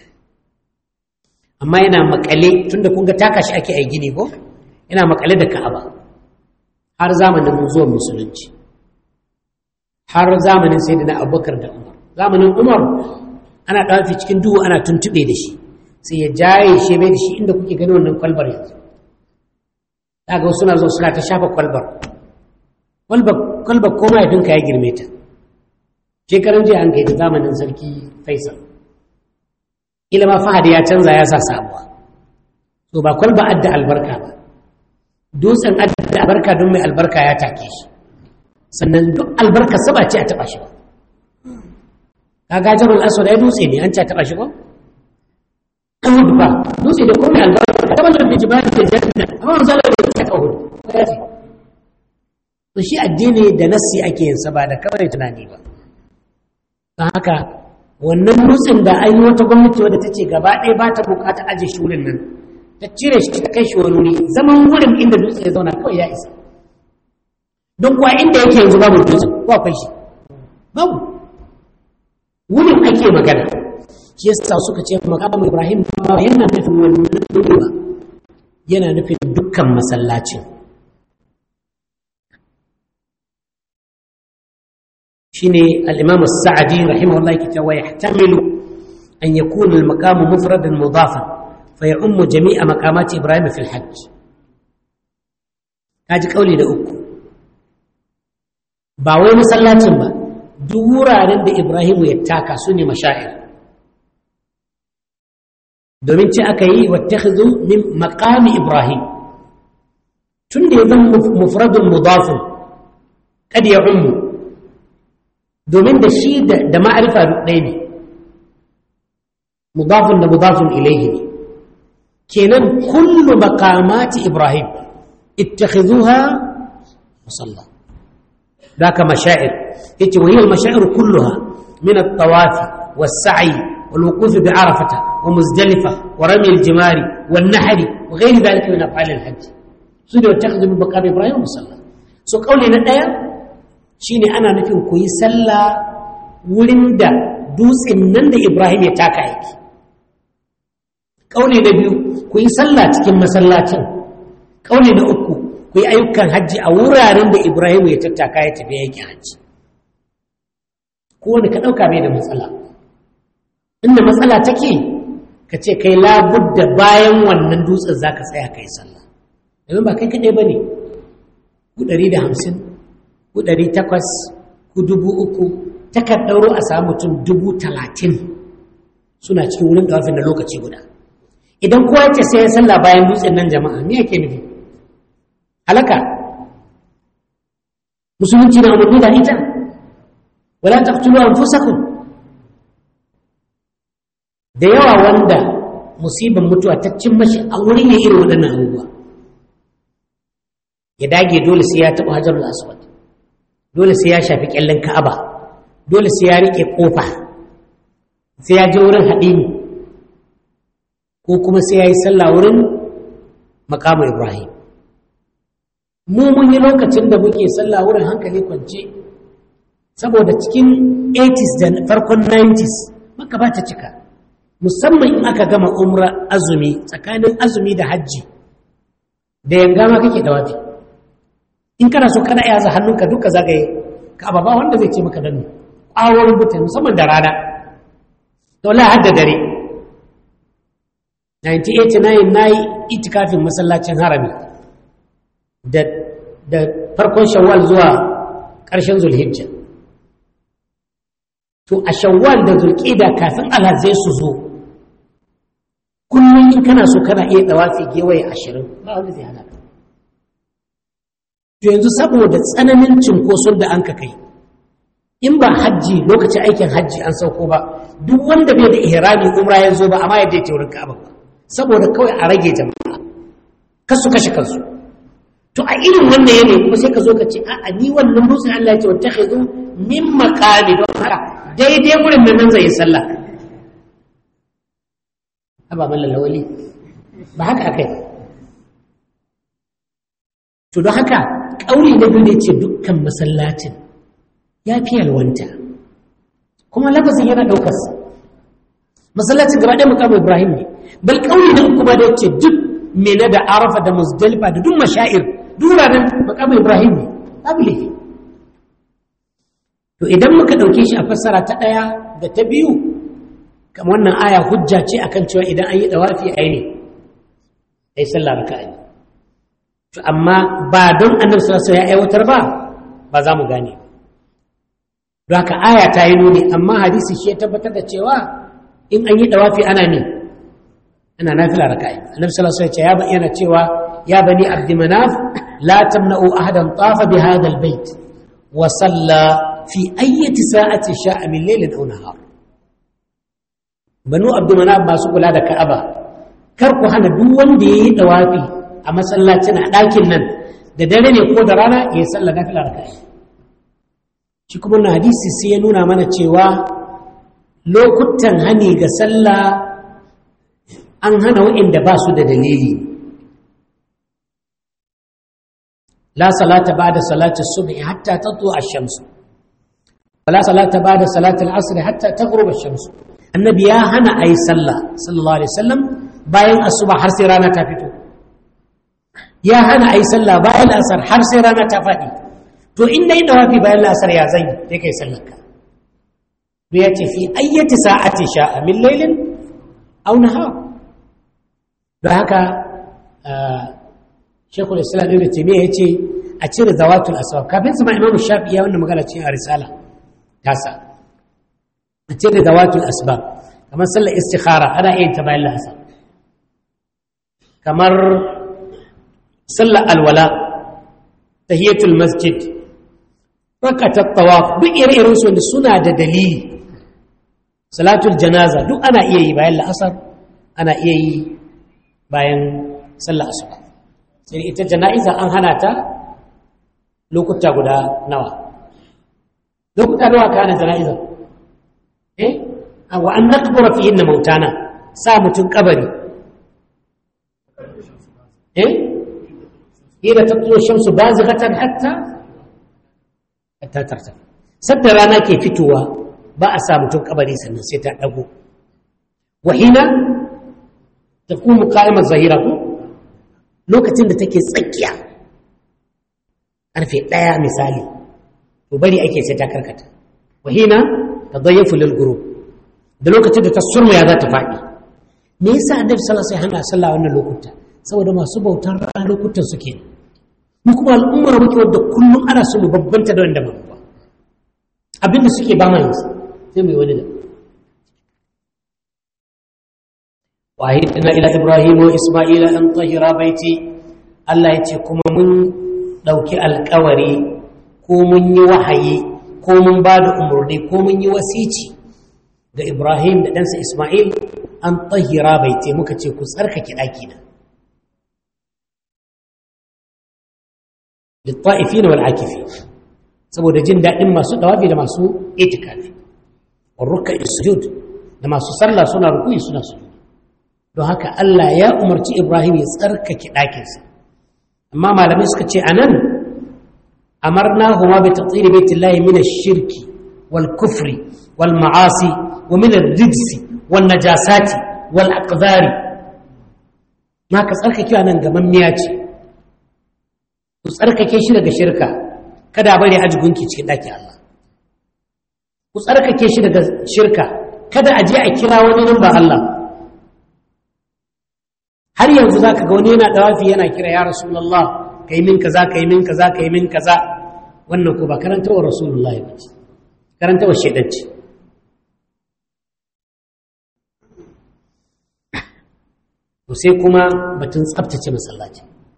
amma yana makale tunda kun ga taka shi ake ai gini ko yana makale da ka'aba har zamanin zuwan musulunci har zamanin sayyidina abubakar da umar zamanin umar ana ɗafi cikin duhu ana tuntuɓe da shi sai ya jaye shi bai da shi inda kuke gani wannan kwalbar yanzu daga wasu suna zo suna ta shafa kwalbar kwalbar ko mahaifinka ya girme ta shekaran jiya an kai ta zamanin sarki faisal ilama fahad ya canza ya sa sabuwa to ba kwalba adda albarka ba dutsen adda albarka don mai albarka ya take shi sannan duk albarka saba ce a taba shi ba kaga jabal aswad ya dutse ne an ce a taba shi ba uhud ba dutse da komai albarka ta bazar da jibali da janna amma manzo Allah ya ce uhud ya ce to shi addini da nassi ake yin sa ba da kawai tunani ba don haka wannan dutsen da an yi wata gwamnati wadda ta ce gaba ɗaya ba ta bukata aje shi wurin nan ta cire shi ta kai shi wani wuri zaman wurin inda dutse ya zauna kawai ya isa don kuwa inda yake yanzu babu dutsen ko akwai shi babu wurin ake magana shi yasa suka ce makamu ibrahim ba yana nufin wannan wuri ba yana nufin dukkan masallacin shine al-imam as-sa'di rahimahullah yake cewa yahtamilu an yakuna al-maqam mufradan mudafan fa ya'ummu jami'a maqamat ibrahim fi al-hajj kaji kauli da uku ba wai masallacin ba duk wuraren da ibrahim ya taka su ne mashair domin ce aka yi wattakhidhu min maqami ibrahim tun da ya zama mufradun mudafun kad ya ummu domin da shi da ma'arifa ɗaya ne mudafun da mudafun ilaihi ne kenan kullu maqamati ibrahim ittakhidhuha musalla ذاك مشاعر يتي وهي المشاعر كلها من الطواف والسعي والوقوف بعرفة ومزدلفة ورمي الجمار والنحر وغير ذلك من أفعال الحج سوري واتخذ من مقام إبراهيم مصلى سو قولي ندايا شيني أنا نفهم كوي سلا ولندا دوس إنن إبراهيم يتاكا يكي قولي نبيو كوي سلا تكين مسلاتين قولي نأكو ku yi ayyukan hajji a wuraren da Ibrahim ya tattaka ya tafi yake hajji kowane ka ɗauka mai da matsala inda matsala take ka ce kai labudda bayan wannan dutsen za ka tsaya kai sallah domin ba kai kaɗai ba ne ku ɗari da hamsin ku ɗari takwas ku dubu uku takan ɗauro a samu mutum dubu talatin suna cikin wurin ɗawafin da lokaci guda idan kowa ce sai ya sallah bayan dutsen nan jama'a me yake nufi halaka musulunci na umarni da ita wala taqtulu anfusakum da yawa wanda musibar mutuwa ta cin mashi a wurin ya irin waɗannan abubuwa ya dage dole sai ya taɓa hajarul aswad dole sai ya shafi ƙyallen ka'aba dole sai ya riƙe ƙofa sai ya je wurin haɗini ko kuma sai ya yi sallah wurin makamu ibrahim mu mun yi lokacin da muke sallah wurin hankali kwance saboda cikin 80s da farkon 90s maka ba ta cika musamman in aka gama umra azumi tsakanin azumi da hajji da yanga ma kake dawafi in kana so kana yaza hannunka duka zagaye ka ba wanda zai ce maka dan ƙawar mutane musamman da rana to la hadda dare 1989 na yi itikafin masallacin harami da farkon shawwal zuwa ƙarshen zulhijja to a shawwal da zulƙida kafin alhazai su zo kullum in kana so kana iya dawafi gewaye ashirin ba wanda zai hana ka to yanzu saboda tsananin cinkoson da an ka kai in ba hajji lokacin aikin hajji an sauko ba duk wanda bai da ihrami umra ya zo ba amma ya je taurin ka'aba ba saboda kawai a rage jama'a kasu kashe kansu to a irin wannan yanayi kuma sai ka zo ka ce a'a ni wannan dutsen Allah ya ce wata khizu min maqami don haka daidai gurin nan zai yi sallah ba mallan lawali ba haka akai to don haka kauli na biyu ne ce dukkan masallacin ya fi yalwanta kuma lafazin yana ɗaukar masallacin gaba ɗaya mukamu ibrahim ne bal kauli na uku ba da ce duk mena da arafa da muzdalifa da duk mashair duk wuraren mukamu ibrahim ne babu laifi to idan muka ɗauke shi a fassara ta ɗaya da ta biyu kamar wannan aya hujja ce akan cewa idan an yi ɗawafi a yi ne a yi sallah raka ne to amma ba don annabi sallallahu ya aiwatar ba ba za mu gane don haka aya ta yi nuni amma hadisi shi ya tabbatar da cewa in an yi ɗawafi ana ne ana nafila raka ne annabi sallallahu alaihi wasallam ya bayyana cewa ya bani abdi manaf la tamna'u ahadan tafa bi hadha albayt wa salla fi ayyati sa'ati sha'a min laylin aw nahar banu abdumanaf masu kula da ka'aba kar ku hana duk wanda yayi dawafi a masallacin a ɗakin nan da dare ne ko da rana ya salla nafila raka'a shi kuma na hadisi sai ya nuna mana cewa lokutan hani ga sallah an hana waɗanda ba su da dalili la salata ba'da salati subhi hatta tatlu ash-shams wala salata ba'da salati al-asr hatta taghrub ash-shams annabi ya hana ayi sallah sallallahu alaihi wasallam bayan asuba har sai rana ta fito ya hana ayi sallah bayan asar har sai rana ta faɗi to in dai dawafi bayan asar ya zan sai kai sallar ka to ya ce fi ayyati sa'ati sha'a min laylin aw nahar don haka shekul islam ibn taymiya yace a cire zawatul asbab kafin su ma imamu shafi'i ya wannan magana ce a risala tasa a cire zawatul asbab kamar sallar istikhara ana iya ta bayan la'asar kamar sallar alwala tahiyatul masjid rakatat tawaf duk ire-iren su suna da dalili salatul janaza duk ana iya yi bayan la'asar ana iya yi bayan sallar asuba sai ita jana'iza an hana ta lokuta guda nawa lokuta nawa ka hana jana'iza eh wa an naqbura fi inna mautana sa mutun kabari eh ila tatlu shamsu bazighatan hatta hatta tarta sadda rana ke fitowa ba a sa mutun kabari sannan sai ta dago wa hina takumu qa'imat zahira ko lokacin da take tsakiya ƙarfe ɗaya misali to bari ake sai ta karkata wahina ta zayyafu lil guru da lokacin da ta surmaya za ta faɗi me yasa annabi sallallahu alaihi wasallam sallah wannan lokuta saboda masu bautar rana lokutan suke mu kuma al'ummar muke wadda kullum ana so mu babbanta da wanda ba ba abinda suke ba mai sai mai wani da وعهدنا إلى إبراهيم وإسماعيل أن طهر بيتي الله يتي كما من دوكي الكوري ko mun yi wahayi ko mun ba da umarni ko mun yi wasici ga Ibrahim da ɗansa Ismail an tahira bai te muka ce ku tsarkake ɗaki na. Litta'ifi na wal'akifi, saboda jin daɗin masu ɗawafi da masu itikafi, warruka sujud da masu sallah suna rukuni suna sujud. don haka Allah ya umarci Ibrahim ya tsarkake ɗakinsa amma malamai suka ce anan amarna huma bi tatsiri baitillahi min ash-shirki wal kufri wal ma'asi wa min ar-rijsi wan najasati wal aqdari ka tsarkake nan gaban miya ce ku tsarkake shi daga shirka kada bari aji gunki cikin ɗakin Allah ku tsarkake shi daga shirka kada a je a kira wani nan ba Allah har yanzu za ka ga wani yana dawafi yana kira ya rasulallah ka yi min kaza ka yi min kaza ka yi min kaza wannan ko ba karantawar rasulullahi ba ce karantawar shaidanci to sai kuma batun tsabtace masallaci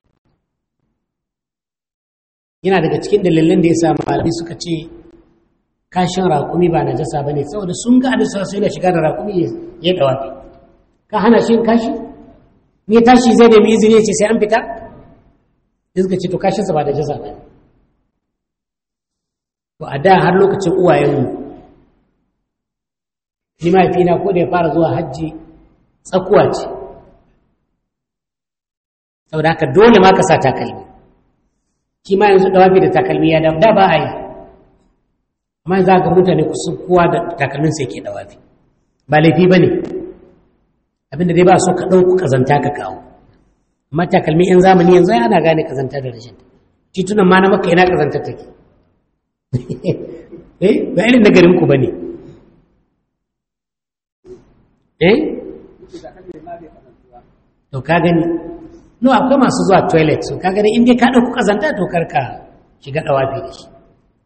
yana daga cikin dalilin da ya sa malamai suka ce kashin raƙumi ba najasa ba ne saboda sun ga abin sai da shiga da raƙumi ya dawafi ka hana shi kashi ne tashi zai nemi izini ce sai an fita da suka ce to kashinsa ba najasa ba to a da har lokacin uwayenmu ni mahaifina ko da ya fara zuwa hajji tsakuwa ce saboda haka dole ma ka sa takalmi shi ma yanzu dawafi da takalmi ya da ba a yi amma za ga mutane kusan kowa da takalmin sai ke dawafi ba laifi ba ne abinda dai ba so ka ɗauku ƙazanta ka kawo amma takalmi yan zamani yanzu ana gane ƙazanta da rashin titunan ma na maka ina ƙazantar take eh ba irin na garin ku bane eh to ka gani no akwai masu zuwa toilet so ka gani in dai ka ɗauku ƙazanta to karka shiga ɗawafi da shi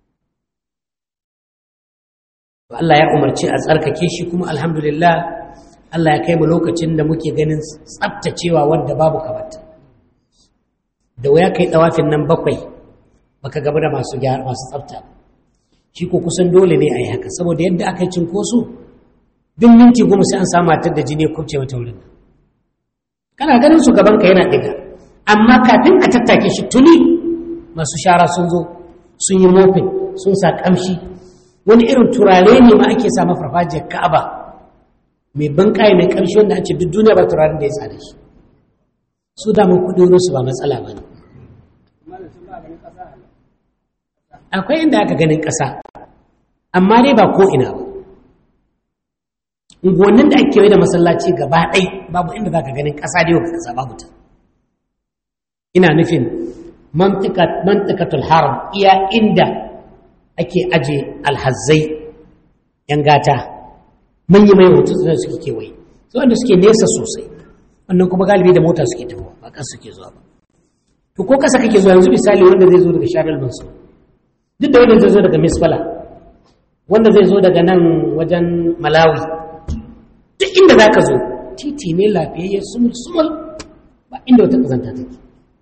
Allah ya umarci a tsarkake shi kuma alhamdulillah Allah ya kai mu lokacin da muke ganin tsaftacewa wadda babu kamata da waya kai ɗawafin nan bakwai baka gaba da masu masu tsafta shi ko kusan dole ne a yi haka saboda yadda aka yi cinkoso duk minti goma sai an samu matar da jini ya kubce mata wurin kana ganin su gaban ka yana ɗiga amma kafin a tattake shi tuni masu shara sun zo sun yi mofin sun sa ƙamshi wani irin turare ne ma ake sa farfajiyar ka'aba mai bankaye mai ƙarshe wanda an ce duk duniya ba turaren da ya tsada shi su damar kuɗi su ba matsala ba ne akwai inda aka ganin ƙasa amma dai ba ko ina ba unguwannin da ake da masallaci gaba ɗai babu inda za ka ganin ƙasa da yau ka ƙasa babu ta ina nufin mantikatul haram iya inda ake aje alhazzai yan gata manyan mai hoto da suke kewaye su wanda suke nesa sosai wannan kuma galibi da mota suke tafiya ba kan suke zuwa ba to ko kasa kake zuwa yanzu misali wanda zai zo daga sharar mansu duk da wanda zai zo daga misfala wanda zai zo daga nan wajen malawi duk inda za ka zo titi ne lafiyayye sumul sumul ba inda wata kazanta take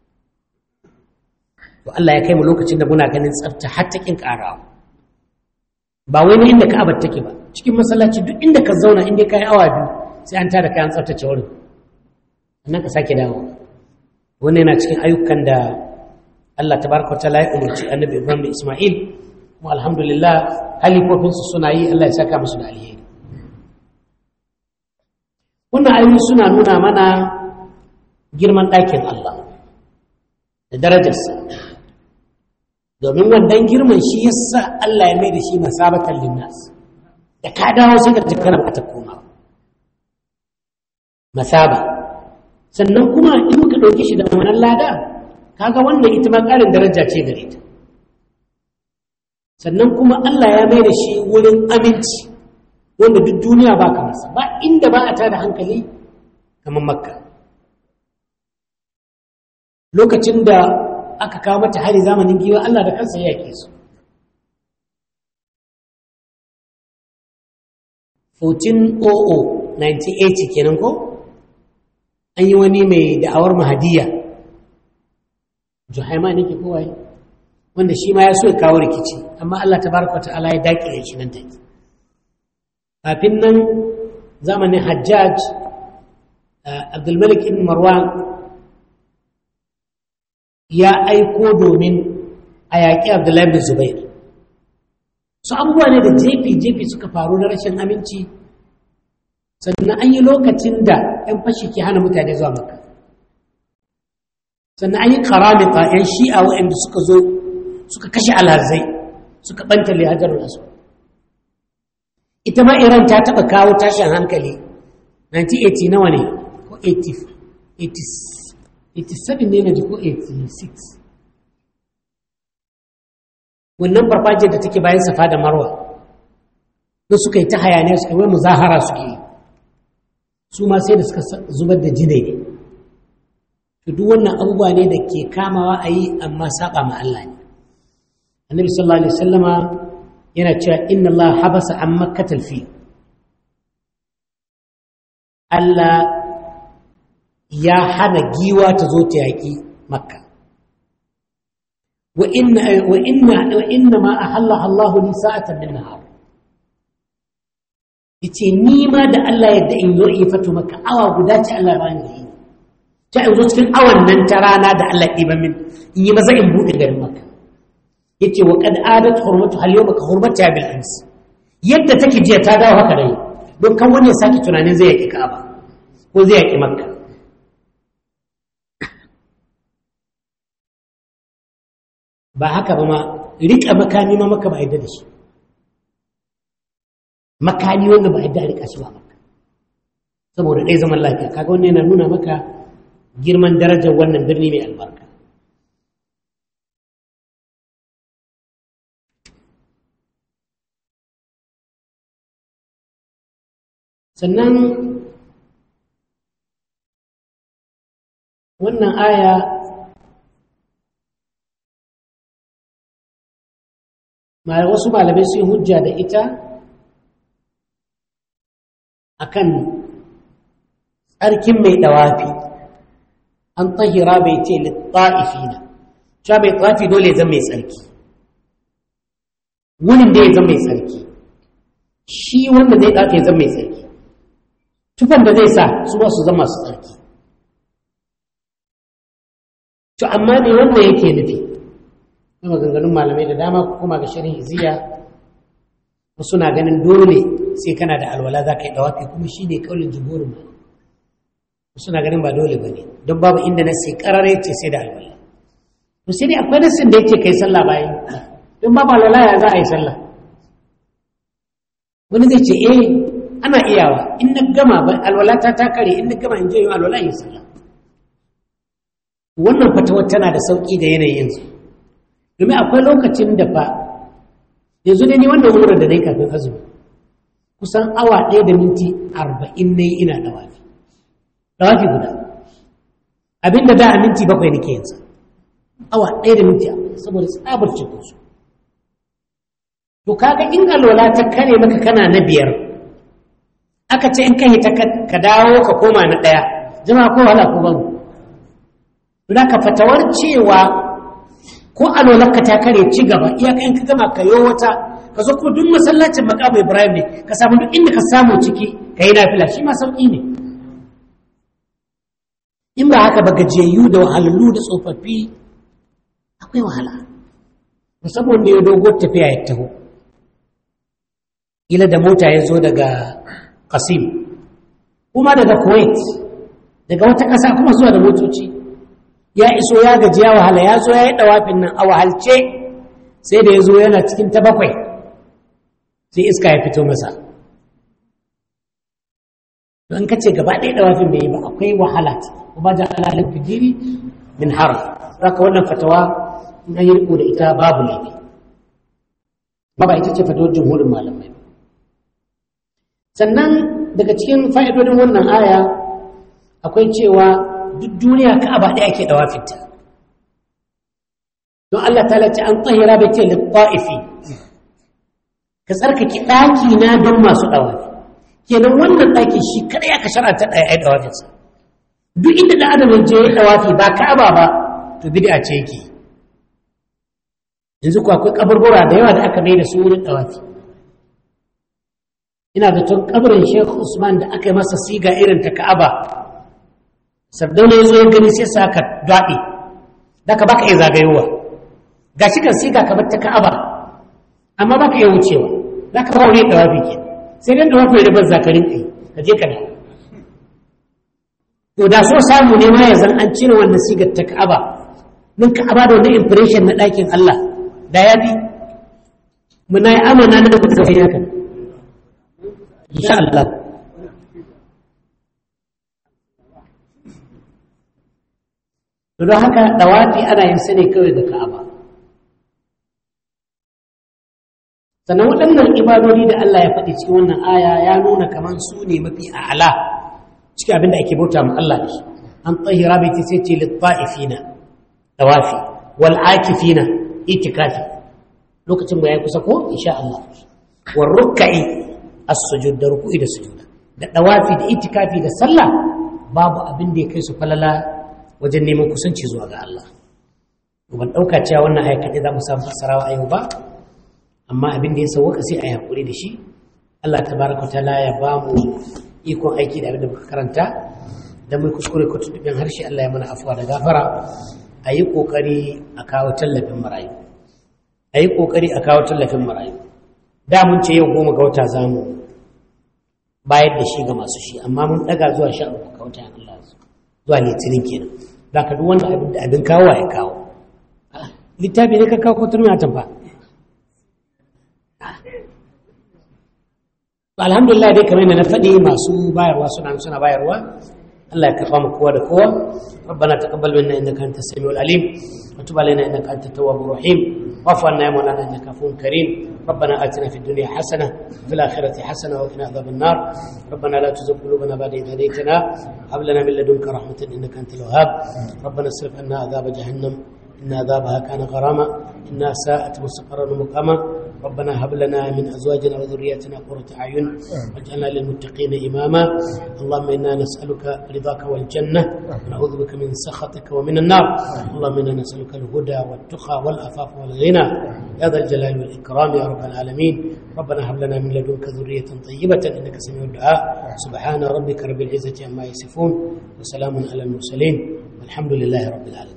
to Allah ya kai mu lokacin da muna ganin tsafta har ta kin karawa ba wai inda Ka'aba take ba cikin masallaci duk inda ka zauna inda kai awa biyu sai an tada kayan tsaftace wurin sannan ka sake dawo wannan yana cikin ayyukan da Allah tabaraka wa ta'ala ya umarci Annabi Ibrahim da Isma'il kuma alhamdulillah halifofin su suna yi Allah ya saka musu da alheri wannan ayoyi suna nuna mana girman ɗakin Allah da darajarsa domin wannan girman shi yasa Allah ya mai da shi masabatan linnas da ka dawo sai ka tafi kana bukatar koma masaba sannan kuma in muka ɗauke shi da wannan lada kaga wannan ita ma ƙarin daraja ce gare ta sannan kuma Allah ya mai da shi wurin aminci wanda duk duniya ba ka masa ba inda ba a tada hankali kamar makka lokacin da aka kawo mata hari zamanin giwa Allah da kansa ya yake su 1400 98 kenan ko an yi wani mai da'awar mahadiya juhaima ne ke kowai wanda shi ma ya so ya kawo rikici amma Allah ta baraka ta'ala ya daƙile shi nan take kafin nan zamanin hajjaj abdulmalik ibn marwan ya aiko domin a yaƙi abdullahi bin zubair su abubuwa ne da jefi-jefi suka faru na rashin aminci sannan an yi lokacin da 'yan fashi ke hana mutane zuwa maka sannan an yi karamita 'yan shi'a waɗanda suka zo suka kashe alhazai suka ɓanta lihajarun asu ita ma iran ta taɓa kawo tashin hankali 1980 nawa ne ko 87 ne na ji ko 86 wannan farfajiyar da take bayan safa da marwa da suka yi ta hayaniya suka wai muzahara suke yi su ma sai da suka zubar da jinai ne to duk wannan abubuwa ne da ke kamawa a yi amma saba ma Allah ne annabi sallallahu alaihi wasallama yana cewa inna Allah habasa an makkatal fi Allah ya hana giwa ta zo ta yaƙi makka wa inna wa inna wa inna ma ahalla Allah li sa'atan min nahar yace ni ma da Allah yadda in zo in fatu makka awa guda ce Allah ya bani yi ta in zo cikin awan nan ta rana da Allah ɗiba min in yi maza in buɗe garin makka yace wa qad adat hurmatu hal yawma ka hurmata bil ams yadda take jiya ta dawo haka dai don kan wani ya sake tunanin zai yaki Ka'aba ko zai yaki Makka ba haka ba ma rika makami ma maka ba yadda da shi makami wanda ba yadda a rika shi ba maka saboda ɗaya zaman lafiya kaga wannan yana nuna maka girman darajar wannan birni mai albarka sannan wannan aya wasu malamai sun hujja da ita akan tsarkin mai dawafi an tahira bai ce littafina cewa mai tsafi dole zan mai tsarki wunin da ya zan mai tsarki shi wanda zai ɗafe ya zan mai tsarki tufan da zai sa su ba su zama su tsarki to amma ne wanda yake nufi na maganganun malamai da dama kuma ga shirin iziya wasu na ganin dole sai kana da alwala za ka yi dawafi kuma shi ne kaulin jigorin ba wasu na ganin ba dole ba ne don babu inda na sai karare ce sai da alwala to sai dai akwai nasin da yake kai sallah bayan don babu alwala ya za a yi sallah wani zai ce eh ana iyawa in na gama alwalata ta kare in na gama in je yin alwala yin sallah wannan fatawar tana da sauƙi da yanayin yanzu domin akwai lokacin da fa yanzu ne ni wannan wurin da na yi kafin azumi kusan awa ɗaya da minti arba'in na yi ina dawafi dawafi guda abinda da a minti bakwai nake yanzu awa ɗaya da minti saboda tsabar cikin su to kaga in alwala ta kare maka kana na biyar aka ce in ka hita ka dawo ka koma na ɗaya jama'a ko wahala ko babu don ka fatawar cewa ko alwalarka ta kare ci gaba iyaka in ka gama ka yi wata ka zo kuma duk masallacin makamu ibrahim ne ka samu duk inda ka samu ciki ka yi nafila shi ma sauƙi ne in ba haka ba gajiyayyu da wahalallu da tsofaffi akwai wahala musamman da ya dogo tafiya ya taho ila da mota ya zo daga Qasim kuma daga Kuwait daga wata ƙasa kuma zuwa da motoci ya iso ya gaji ya wahala ya zo ya yi ɗawafin nan a wahalce sai da ya zo yana cikin ta bakwai sai iska ya fito masa don ka ce gaba ɗaya ɗawafin bai yi ba akwai wahala ko ba ja alalin fidiri min har ka wannan fatawa in an yi riko da ita babu laifi ba ba ita ce fatawar jumhurin malamai sannan daga cikin fa'idodin wannan aya akwai cewa duk duniya ka'aba ɗaya ke ɗawafinta don Allah ta lati an tsahira bai ce litta'ifi ka tsarkake ɗaki na don masu ɗawafi kenan wannan ɗaki shi kaɗai aka shara'anta ɗaya ai ɗawafinsa duk inda ɗan adam ya je ya ɗawafi ba ka'aba ba to bid'a ce yake yanzu ko akwai kaburbura da yawa da aka mai da su wurin ɗawafi ina da tun kabarin Sheikh Usman da aka yi masa siga irin ta Ka'aba sabdauna ya zo ya gani sai sa ka daɗe da ka baka iya zagayowa ga shi kan siga kamar ta Ka'aba amma baka iya wucewa za ka fara wani ɗawafi ke sai dai ɗawafi da ban zakarin kai ka je ka da to da so samu ne ma ya zan an cire wannan sigar ta Ka'aba nun Ka'aba da wani impression na ɗakin Allah da ya fi muna yi amana na da kuka sai haka insha Allah don haka dawafi ana yin sa ne kawai ga Ka'aba sannan waɗannan ibadodi da Allah ya faɗi cikin wannan aya ya nuna kamar su ne mafi a'ala cikin abin da ake bauta ma Allah da shi an tsahira bai ta sai ce littafina dawafi wal akifina itikafi lokacin ba ya kusa ko insha Allah war ruk'i as-sujud da ruku'i da sujuda da dawafi da itikafi da sallah babu abin da ya kai su falala wajen neman kusanci zuwa ga Allah ban ɗauka cewa wannan aya kaɗai za mu samu fassarawa a yau ba amma abin da ya sauwaka sai a yi haƙuri da shi Allah ta baraka ta ya ba mu ikon aiki da abin da muka karanta da mai kuskure ko tuntuɓin harshe Allah ya mana afuwa da gafara a yi ƙoƙari a kawo tallafin marayu a yi ƙoƙari a kawo tallafin marayu da mun ce yau goma ga wata za mu bayar da shi ga masu shi amma mun ɗaga zuwa sha uku ga wata Allah zuwa litinin kenan za ka duk wanda abin da abin kawo ya kawo littafi ne ka kawo ko turmi a tamfa alhamdulillah dai kamar yadda na faɗi masu bayarwa suna suna bayarwa Allah ya karɓa mu kowa da kowa ربنا تقبل منا انك انت السميع العليم وتب علينا انك انت التواب الرحيم واعف عنا يا مولانا انك عفو كريم ربنا اتنا في الدنيا حسنه وفي الاخره حسنه وقنا عذاب النار ربنا لا تزغ قلوبنا بعد اذ هديتنا هب لنا من لدنك رحمه انك انت الوهاب ربنا اصرف عنا عذاب جهنم ان عذابها كان غراما انها ساءت مستقرا ومقاما ربنا هب لنا من ازواجنا وذرياتنا قرة اعين واجعلنا للمتقين اماما اللهم انا نسالك رضاك والجنه ونعوذ بك من سخطك ومن النار اللهم انا نسالك الهدى والتقى والعفاف والغنى يا ذا الجلال والاكرام يا رب العالمين ربنا هب لنا من لدنك ذريه طيبه انك سميع الدعاء سبحان ربك رب العزه عما يصفون وسلام على المرسلين والحمد لله رب العالمين